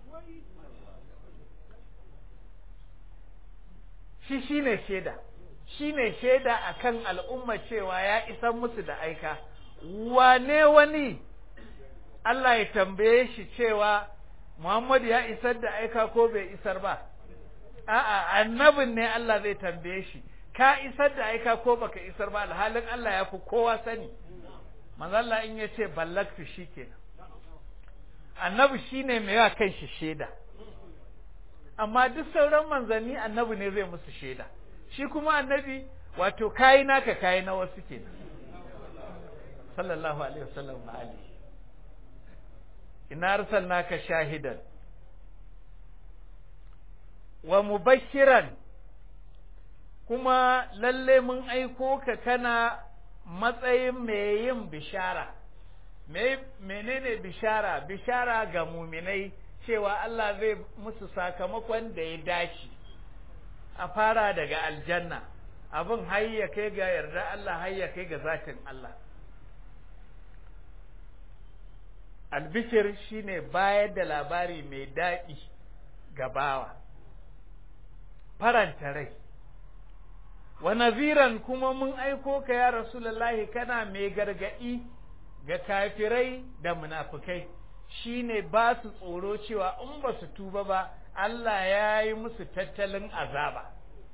shi shi ne shaida shi ne shaida a kan al'umma cewa ya isar musu da aika wane wani Allah ya tambaye shi cewa Muhammadu ya isar da aika ko bai isar ba a'a annabin ne Allah zai tambaye shi ka isar da aika ko baka isar ba alhalin Allah ya fi kowa sani manzo Allah in yace ballaktu shikenan annabi shine mai yawa kan shi shaida amma duk sauran manzanni annabi ne zai musu shaida shi kuma annabi wato kayi naka kayi na wasu kenan sallallahu alaihi wasallam ali inna arsalnaka shahidan wa mubashiran kuma lalle mun aiko ka kana matsayin mai yin bishara menene bishara bishara ga muminai cewa Allah zai musu sakamakon da ya dace a fara daga aljanna abin hayya kai ga yarda Allah hayya kai ga zatin Allah albishir shine bayar da labari mai daɗi ga bawa faranta rai wa naziran kuma mun aiko ka ya rasulullahi kana mai gargaɗi ga kafirai da munafukai shine ba su tsoro cewa in ba su tuba ba Allah ya yi musu tattalin azaba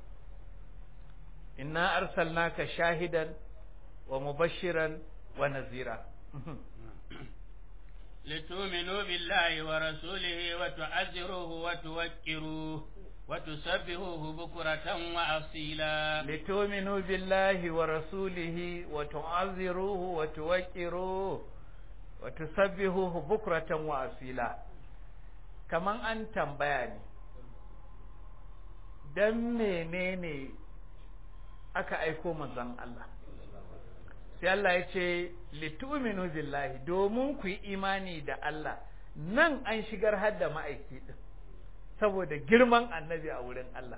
inna arsalnaka shahidan wa mubashiran wa nazira لتؤمنوا بالله ورسوله وتعزروه وتوكروه وتسبحوه بكرة وأصيلا لتؤمنوا بالله ورسوله وتعزروه وتوكروه وتسبحوه بكرة وأصيلا كمان أن تنبياني dan menene aka aiko manzon Allah sai Allah ya ce litu'minu billahi domin ku yi imani da Allah nan an shigar hadda ma'aiki din saboda girman annabi a wurin Allah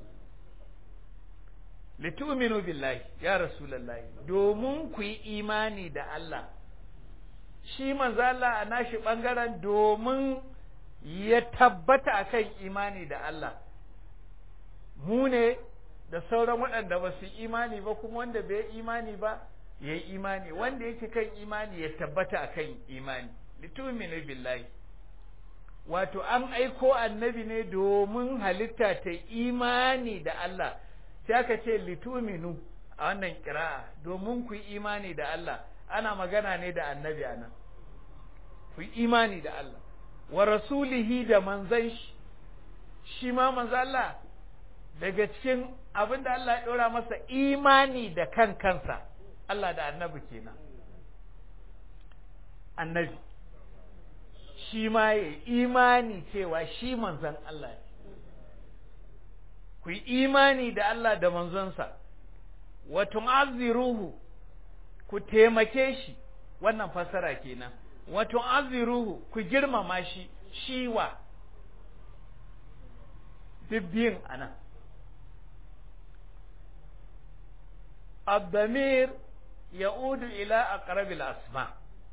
litu'minu billahi ya rasulullahi domin ku yi imani da Allah shi manzo Allah a nashi bangaren domin ya tabbata akan imani da Allah mu ne da sauran waɗanda ba su imani ba kuma wanda bai imani ba ya yi imani wanda yake kan imani ya tabbata akan imani litu'minu billahi wato an aiko annabi ne domin halitta ta imani da Allah sai aka ce lituminu a wannan kira'a domin ku yi imani da Allah ana magana ne da annabi anan ku yi imani da Allah wa rasulihi da manzan shi shi ma manzan Allah daga cikin abin da Allah ya ɗora masa imani da kan kansa Allah da annabi kenan annabi shi ma ya imani cewa shi manzan Allah ne ku yi imani da Allah da manzonsa wa tu'azziruhu ku taimake shi wannan fassara kenan wa tu'azziruhu ku girmama shi shiwa bibbiyin anan الضمير يعود إلى أقرب الأسماء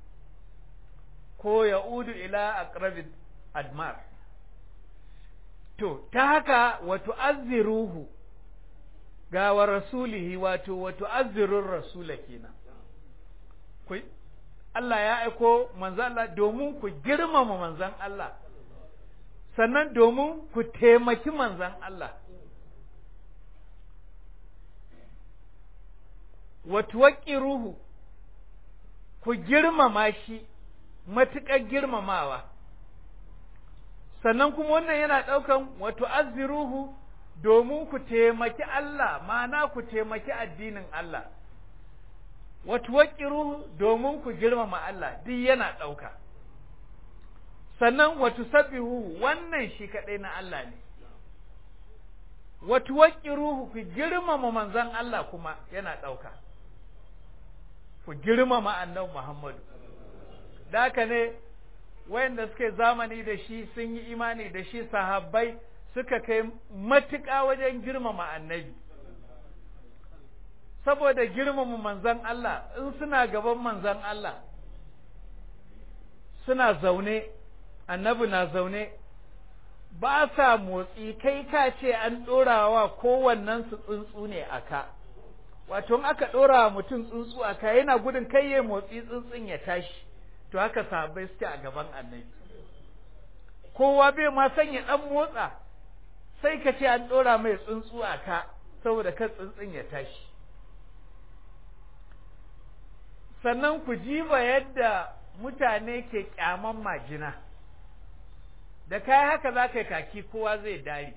ko ya'udu ila aqrabi admar to ta haka wa tu'azziruhu ga wa rasulihi wato wa tu'azzirur rasula kenan ku Allah ya aiko manzon Allah domin ku girmama manzon Allah sannan domin ku taimaki manzon Allah wa tuwaqqiruhu ku girmama shi matuƙar girmamawa sannan kuma wannan yana ɗaukan wato azziruhu domin ku taimaki Allah ma'ana ku taimaki addinin Allah wato waƙiruhu domin ku girmama Allah duk yana ɗauka sannan wato sabbihu wannan shi kaɗai na Allah ne wato waƙiruhu ku girmama manzon Allah kuma yana ɗauka ku girmama annabi Muhammadu da haka ne wayanda suka zamani da shi sun yi imani da shi sahabbai suka kai matuƙa wajen girmama annabi saboda girmama manzan Allah in suna gaban manzan Allah suna zaune annabi na zaune ba sa motsi kai ka ce an ɗorawa kowannen su tsuntsu ne a ka wato aka ɗora mutum tsuntsu a ka yana gudun kai ya motsi tsuntsun ya tashi to haka sahabbai suke a gaban annabi kowa bai ma san ya ɗan motsa sai ka ce an ɗora mai tsuntsu a ka saboda kan tsuntsun ya tashi sannan ku jiba yadda mutane ke kyaman majina da kai haka za ka yi kaki kowa zai dari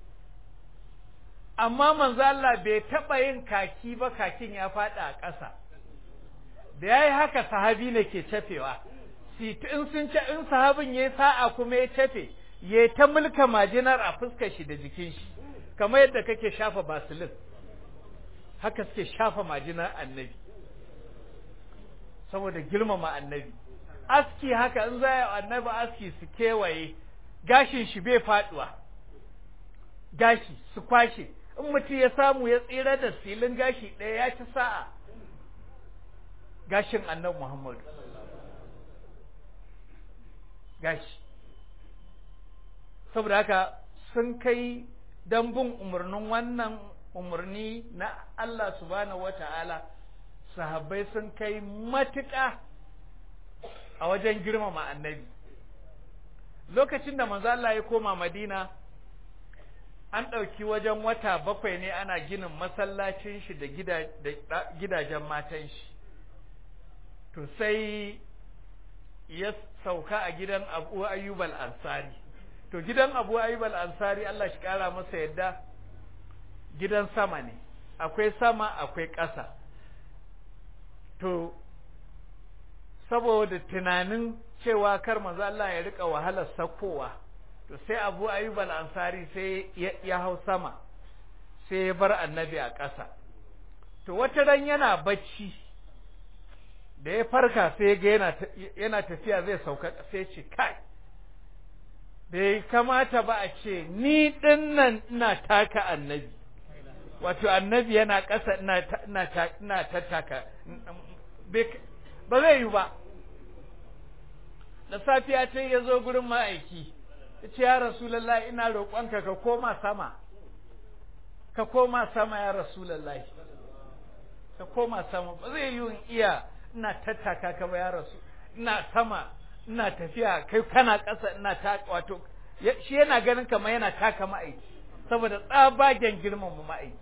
amma manzo Allah bai taɓa yin kaki ba kakin ya faɗa a ƙasa da ya yi haka sahabi ne ke cafewa in sun ce in sahabin ya yi sa'a kuma ya cafe ya ta mulka majinar a fuskar shi da jikin shi kamar yadda kake shafa basilin haka suke shafa majinar annabi saboda girmama annabi aski haka in za a annabi aski su kewaye gashin shi bai faduwa gashi su kwashe in mutum ya samu ya tsira da silin gashi ɗaya ya ci sa'a gashin annabi muhammadu gashi saboda haka sun kai don bin umarnin wannan umarni na Allah subhanahu wata'ala sahabbai sun kai matuƙa a wajen girmama annabi lokacin da manzo Allah ya koma Madina an ɗauki wajen wata bakwai ne ana ginin masallacin shi da gidajen matan shi to sai ya sauka a gidan Abu Ayyub al-Ansari to gidan Abu Ayyub al-Ansari Allah shi kara masa yadda gidan sama ne akwai sama akwai ƙasa to saboda tunanin cewa kar manzo Allah ya rika wahalar sakowa to sai Abu Ayyub al-Ansari sai ya hau sama sai ya bar annabi a ƙasa to wata ran yana bacci da ya farka sai ga yana yana tafiya zai sauka sai ce kai bai kamata ba a ce ni dinnan ina taka annabi wato annabi yana ƙasa ina ina ina tattaka ba zai yi ba da safiya ce ya zo gurin ma'aiki ya ce ya rasulallah ina roƙonka ka koma sama ka koma sama ya rasulallah ka koma sama ba zai yi iya ina tattaka ka ba ya rasu ina sama ina tafiya kai kana ƙasa ina ta wato shi yana ganin kamar yana taka ma'aiki saboda tsabagen girmama ma'aiki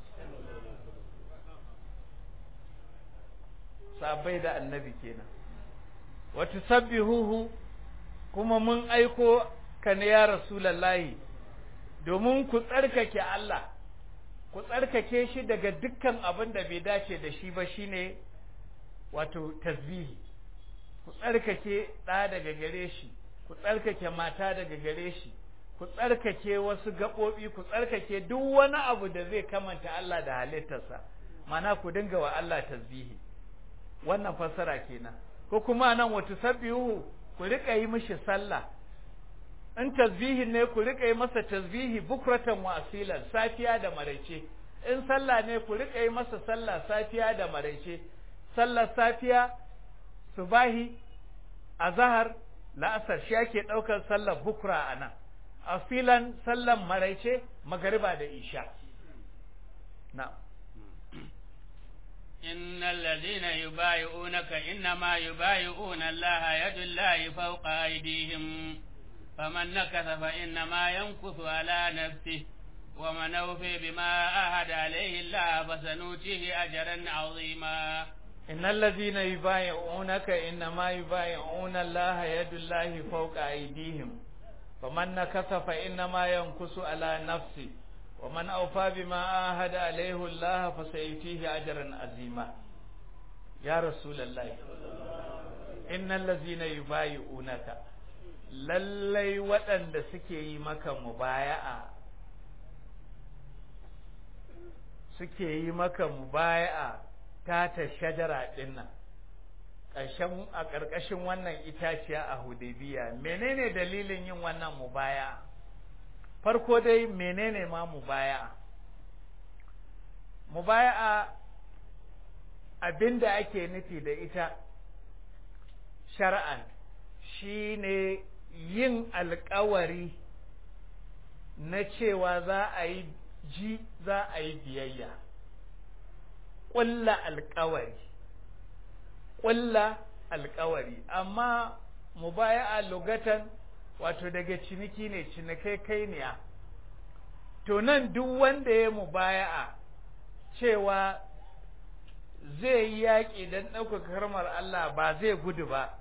sabai da annabi kenan wa tusabbihuhu kuma mun aiko ka ne ya rasulullahi domin ku tsarkake Allah ku tsarkake shi daga dukkan abin da bai dace da shi ba shine wato tasbihi ku tsarkake ɗa daga gare shi ku tsarkake mata daga gare shi ku tsarkake wasu gaɓoɓi ku tsarkake duk wani abu da zai kamanta Allah da halittarsa mana ku dinga wa Allah tasbihi wannan fassara kenan ko kuma nan wata sabbihu ku rika yi mishi sallah in tasbihin ne ku rika yi masa tasbihi bukratan wa asilan safiya da maraice in sallah ne ku rika yi masa sallah safiya da maraice sallar safiya subahi azhar la'asar shi ake daukar sallar bukra anan asilan sallar maraice magariba da isha na'am إن الذين يبايعونك إنما يبايعون الله يد الله فوق أيديهم فمن نكث فإنما ينكث على نفسه ومن أوفي بما عاهد عليه الله فسنؤتيه أجرا عظيما إن الذين يبايعونك إنما يبايعون الله يد الله فوق أيديهم فمن نكث فإنما ينكث على نفسه ومن أوفى بما عاهد عليه الله فسيؤتيه أجرا عظيما يا رسول الله إن الذين يبايعونك lallai waɗanda suke yi maka mubaya'a suke yi maka mubaya'a ta ta shajara ɗin nan ƙarshen a ƙarƙashin wannan itaciya a Hudaybiya menene dalilin yin wannan mubaya farko dai menene ma mubaya mubaya abinda ake nufi da ita shar'an shine yin alƙawari na cewa za a yi ji za a yi biyayya ƙulla alƙawari ƙulla alƙawari amma mubaya'a lugatan wato daga ciniki ne cinikai kai ne to nan duk wanda ya mubaya'a cewa zai yi yaƙi don ɗaukaka karmar Allah ba zai gudu ba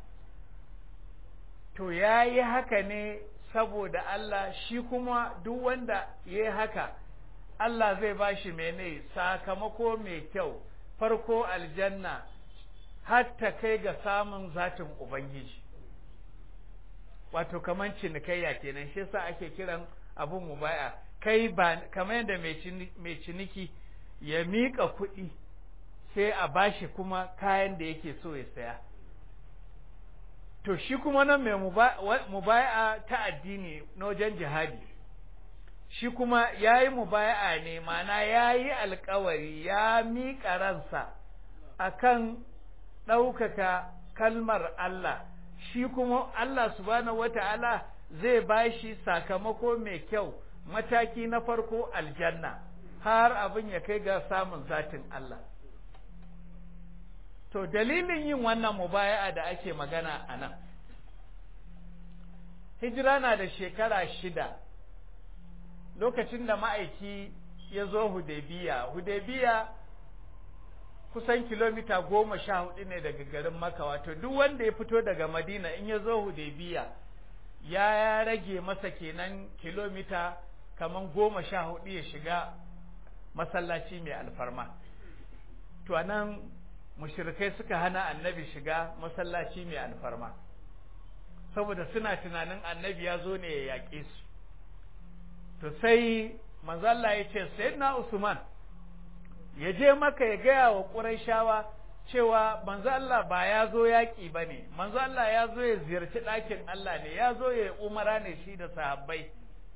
to ya yi haka ne saboda Allah shi kuma duk wanda ya yi haka Allah zai ba shi mene sakamako mai kyau farko aljanna hatta kai ga samun zatin Ubangiji wato kaman cinikayya kenan shi yasa ake kiran abun mubaya kai ba kamar yadda mai ciniki ya miƙa kuɗi sai a bashi kuma kayan da yake so ya saya to shi kuma nan mai mubaya ta addini na wajen jihadi shi kuma ya yi mubaya'a ne mana ya yi alkawari ya miƙa ransa akan ɗaukaka kalmar Allah shi kuma Allah subhanahu wata'ala zai ba shi sakamako mai kyau mataki na farko aljanna har abin ya kai ga samun zatin Allah to dalilin yin wannan mubaya'a da ake magana a nan hijira na da shekara shida lokacin da ma'aiki ya zo Hudaybiya Hudaybiya kusan kilomita goma sha hudu ne daga garin Makka wato duk wanda ya fito daga Madina in ya zo Hudaybiya ya rage masa kenan kilomita kaman goma sha hudu ya shiga masallaci mai alfarma to anan mushrikai suka hana annabi shiga masallaci mai alfarma saboda suna tunanin annabi ya zo ne ya yaƙe su to sai manzo Allah ya ce sayyidina Usman ya je maka ya gaya wa Qurayshawa cewa manzo Allah ba ya zo yaƙi bane manzo Allah ya zo ya ziyarci ɗakin Allah ne ya zo ya umara ne shi da sahabbai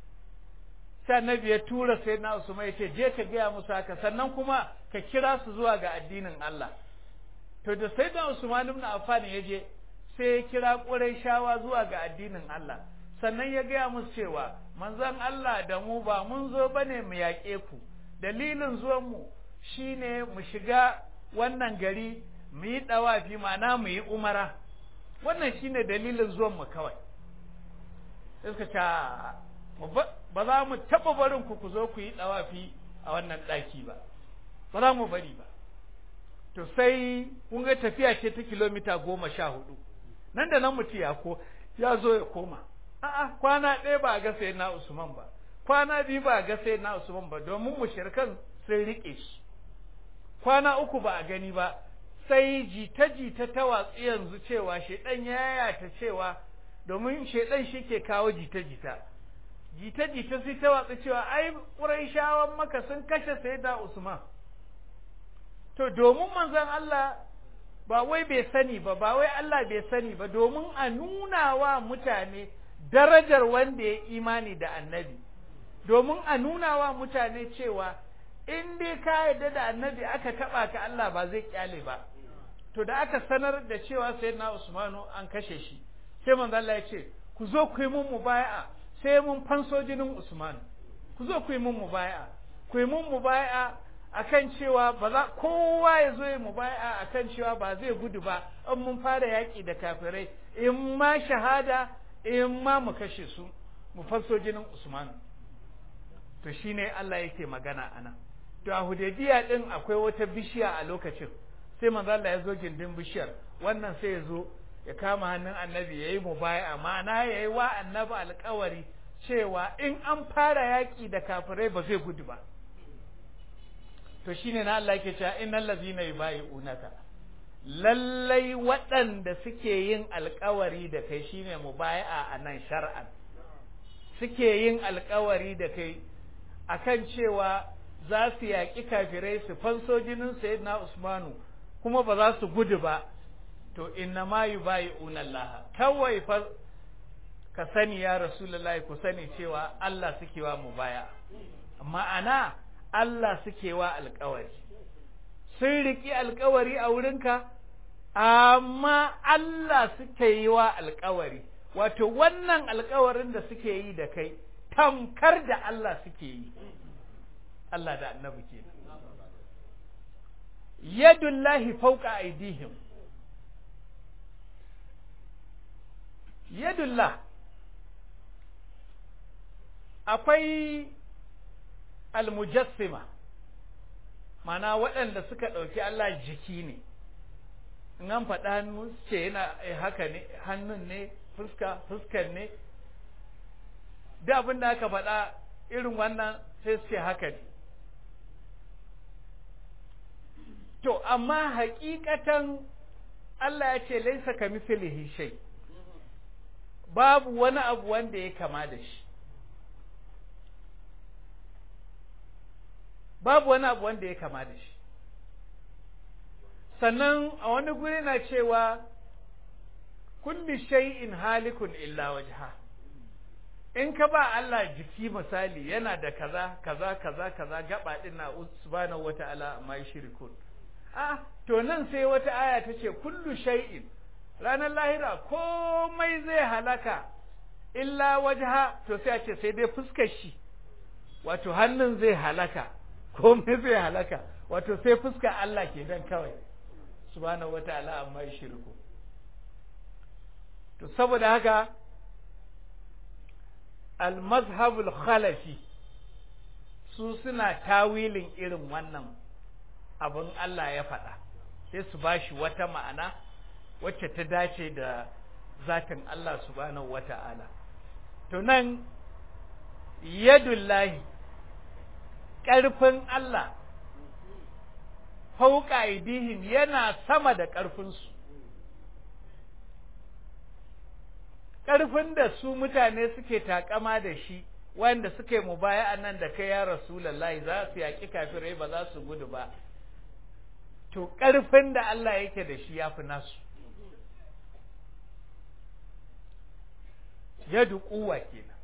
sai annabi ya tura sayyidina Usman ya ce je ka gaya musu haka sannan kuma ka kira su zuwa ga addinin Allah to da sayyidina Usman ibn Affan ya je sai ya kira Qurayshawa zuwa ga addinin Allah sannan ya gaya musu cewa manzon Allah da mu ba mun zo bane mu yaƙe ku dalilin zuwan mu shine mu shiga wannan gari mu yi dawafi ma'ana mu yi umara wannan shine dalilin zuwan mu kawai suka ce ba za mu taɓa barin ku ku zo ku yi dawafi a wannan ɗaki ba ba za mu bari ba to sai kun ga tafiya ce ta kilomita goma sha hudu nan da nan mutu ya ko ya zo ya koma a'a kwana ɗaya ba a ga sai na Usman ba kwana biyu ba a ga sai na Usman ba domin mushrikan sun rike shi kwana uku ba a gani ba sai jita jita ta watsu yanzu cewa shedan ya yayata cewa domin shedan shi ke kawo jita jita jita jita sai ta watsu cewa ai Qurayshawan maka sun kashe sayyida Usman to domin manzon Allah ba wai bai sani ba ba wai Allah bai sani ba domin a nuna wa mutane darajar wanda ya imani da annabi domin a nuna wa mutane cewa in dai ka yarda da annabi aka taba ka Allah ba zai kyale ba to da aka sanar da cewa sayyidina Usmanu an kashe shi sai manzo Allah ya ce ku zo ku yi mun mubaya'a sai mun fanso jinin Usman ku zo ku yi mun mubaya'a ku yi mun mubaya'a akan cewa ba za kowa ya zo ya mubaya akan cewa ba zai gudu ba in mun fara yaƙi da kafirai in ma shahada in ma mu kashe su mu fasso jinin Usman to shine Allah yake magana anan to a Hudaybiya din akwai wata bishiya a lokacin sai manzo Allah ya zo gindin bishiyar wannan sai ya zo ya kama hannun annabi yayi mubaya ma'ana yayi wa annabi alƙawari cewa in an fara yaƙi da kafirai ba zai gudu ba to shine na Allah yake cewa innal ladzina yubayi'unaka lallai waɗanda suke yin alkawari da kai shine mubaya'a a nan shar'an suke yin alkawari da kai akan cewa za su yaƙi kafirai su fanso jinin sayyidina Usmanu kuma ba za su gudu ba to inna ma yubayi'una Allah kawai fa ka sani ya rasulullahi ku sani cewa Allah suke wa mubaya ma'ana Allah suke wa alƙawari sun riki alƙawari a wurinka amma Allah suke yi wa alƙawari wato wannan alƙawarin da suke yi da kai tamkar da Allah suke yi Allah da annabi kenan yadullahi fauka aidihim yadullah akwai almujassima mana waɗanda suka ɗauki Allah jiki ne in an faɗa hannu ce yana haka ne hannun ne fuska fuskan ne da abin da aka faɗa irin wannan sai su ce haka ne to amma hakikatan Allah ya ce laisa ka mislihi shay babu wani abu wanda ya kama da shi babu wani abu wanda ya kama da shi sannan a wani guri na cewa kulli shay'in halikun illa wajha in ka ba Allah jiki misali yana da kaza kaza kaza kaza gaba din na subhanahu wata'ala amma yushrikun ah to nan sai wata aya ta ce kullu shay'in ranar lahira komai zai halaka illa wajha to sai a ce sai dai fuskar shi wato hannun zai halaka komai zai halaka wato sai fuskar Allah ke dan kawai subhanahu wata'ala amma shirku to saboda haka al-mazhabul khalafi su suna tawilin irin wannan abin Allah ya faɗa sai su bashi wata ma'ana wacce ta dace da zatin Allah subhanahu wata'ala to nan yadullahi ƙarfin Allah fauka aidihim yana sama da ƙarfinsu ƙarfin da su mutane suke takama da shi wanda suke mubaya nan da kai ya rasulullahi za su yaƙi kafirai ba za su gudu ba to ƙarfin da Allah yake da shi ya fi nasu yadu kuwa kenan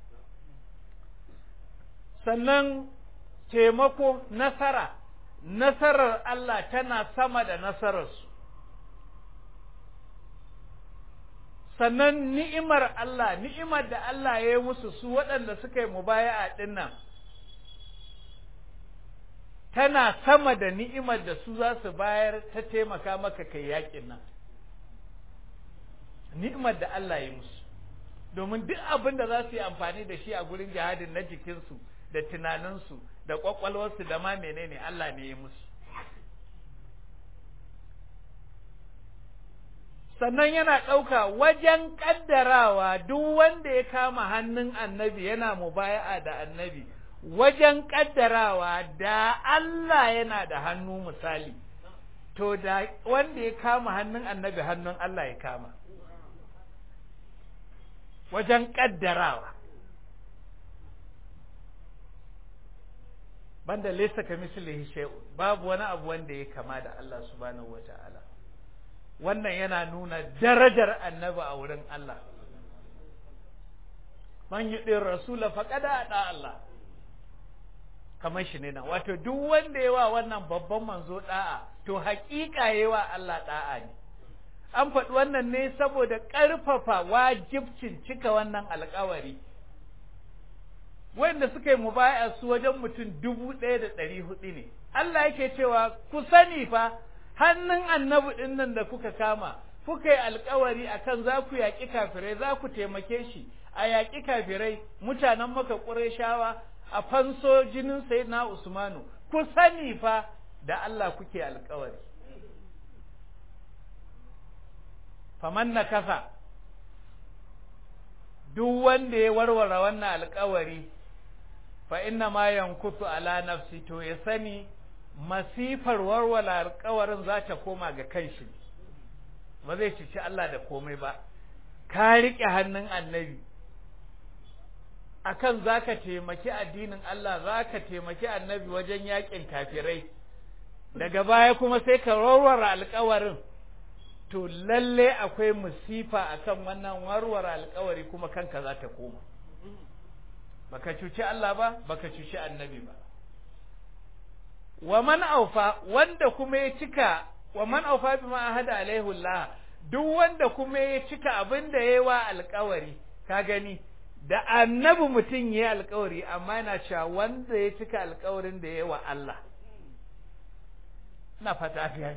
sannan taimako nasara nasarar Allah tana sama da nasararsu sannan ni'imar Allah ni'imar da Allah ya yi musu su waɗanda suka yi mubaya'a dinnan tana sama da ni'imar da su za su bayar ta taimaka maka kai yakin nan ni'imar da Allah ya musu domin duk abin da za su yi amfani da shi a gurin jihadin na jikinsu da tunaninsu da kwakwalwarsu da ma menene Allah ne ya musu sannan yana ɗauka wajen ƙaddarawa duk wanda ya kama hannun annabi yana mubaya'a da annabi wajen ƙaddarawa da Allah yana da hannu misali to da wanda ya kama hannun annabi hannun Allah ya kama wajen ƙaddarawa banda laysa ka mislihi shay'un babu wani abu wanda ya kama da Allah subhanahu wata'ala wannan yana nuna darajar annabi a wurin Allah man yi ɗin rasula faƙada a ɗa Allah kamar shi ne nan wato duk wanda yawa wannan babban manzo ɗa'a to haƙiƙa yawa Allah ɗa'a ne an faɗi wannan ne saboda ƙarfafa wajibcin cika wannan alƙawari wanda suka yi mubaya su wajen mutum dubu ɗaya da ɗari hudu ne Allah yake cewa ku sani fa hannun annabi ɗin nan da kuka kama kuka yi alkawari akan za ku yaƙi kafirai za ku taimake shi a yaƙi kafirai mutanen maka ƙureshawa a fanso jinin sayyidina usmanu ku sani fa da Allah kuke alkawari faman na kasa duk wanda ya warware wannan alkawari fa inna ma yankutu ala nafsi to ya sani masifar warware alkawarin za ta koma ga kanshi ba zai cici Allah da komai ba ka riƙe hannun annabi akan zaka taimaki addinin Allah zaka taimaki annabi wajen yakin kafirai daga baya kuma sai ka warware alkawarin to lalle akwai musifa akan wannan warware alkawari kuma kanka za ta koma baka cuci Allah ba baka cuci annabi ba wa man aufa wanda kuma ya cika wa man aufa bima ahada alaihi Allah duk wanda kuma ya cika abin da yayi wa alkawari ka gani da annabi mutum yayi alkawari amma yana cewa wanda ya cika alkawarin da yayi wa Allah na fata fiye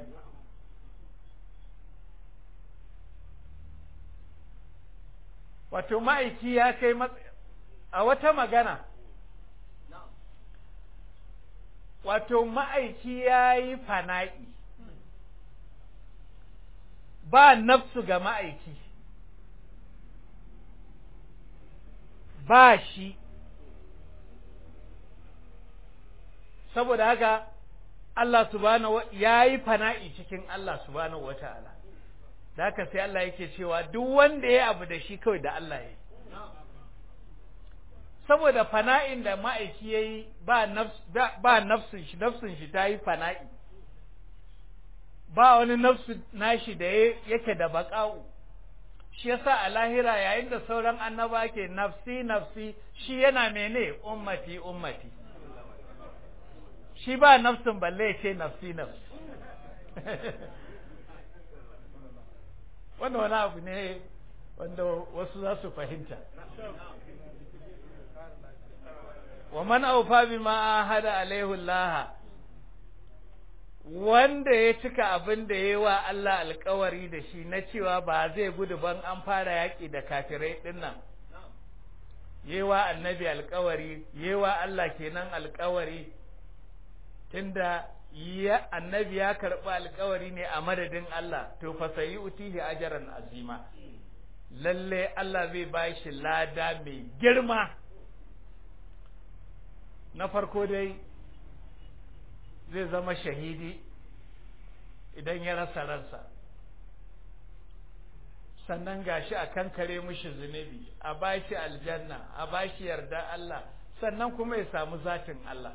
wato ma'aiki ya kai a wata magana wato ma'aiki ya yi fana'i ba nafsu ga ma'aiki ba shi saboda haka Allah subhanahu ya yi fana'i cikin Allah subhanahu wa ta'ala da haka sai Allah yake cewa duk wanda ya abu da shi kawai da Allah ya yi saboda fana'in da ma'aiki ya yi ba nafsun shi nafsun shi ta yi fana'i ba wani nafsu nashi da yake da baƙa'u shi yasa a lahira yayin da sauran annaba ke nafsi nafsi shi yana mene ummati ummati shi ba nafsin balle ya ce nafsi nafsi wannan wani abu ne wanda wasu za su fahimta wa man aufa bima ahada alaihi Allah wanda ya cika abin da yayi wa Allah alkawari da shi na cewa ba zai gudu ban an fara yaki da kafirai dinnan yayi wa annabi alkawari yayi wa Allah kenan alkawari tunda ya annabi ya karɓi alkawari ne a madadin Allah to fa sayi utihi ajran azima lalle Allah zai ba shi lada mai girma na farko dai zai zama shahidi idan ya rasa ransa sannan gashi a kankare mishi zunubi a bashi aljanna a bashi yarda Allah sannan kuma ya samu zatin Allah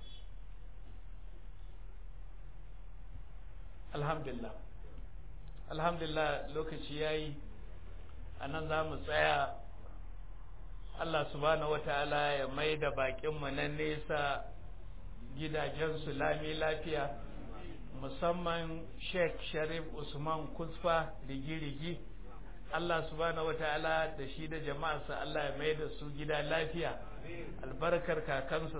alhamdulillah alhamdulillah lokaci yayi anan za mu tsaya Allah subhanahu wataala ya mai da baƙinmu na nesa gidajensu lami lafiya musamman Sheikh Sharif Usman Kusfa rigi-rigi Allah subhanahu wataala da shi da jama'arsa Allah ya mai da su gida lafiya albarkar kakansa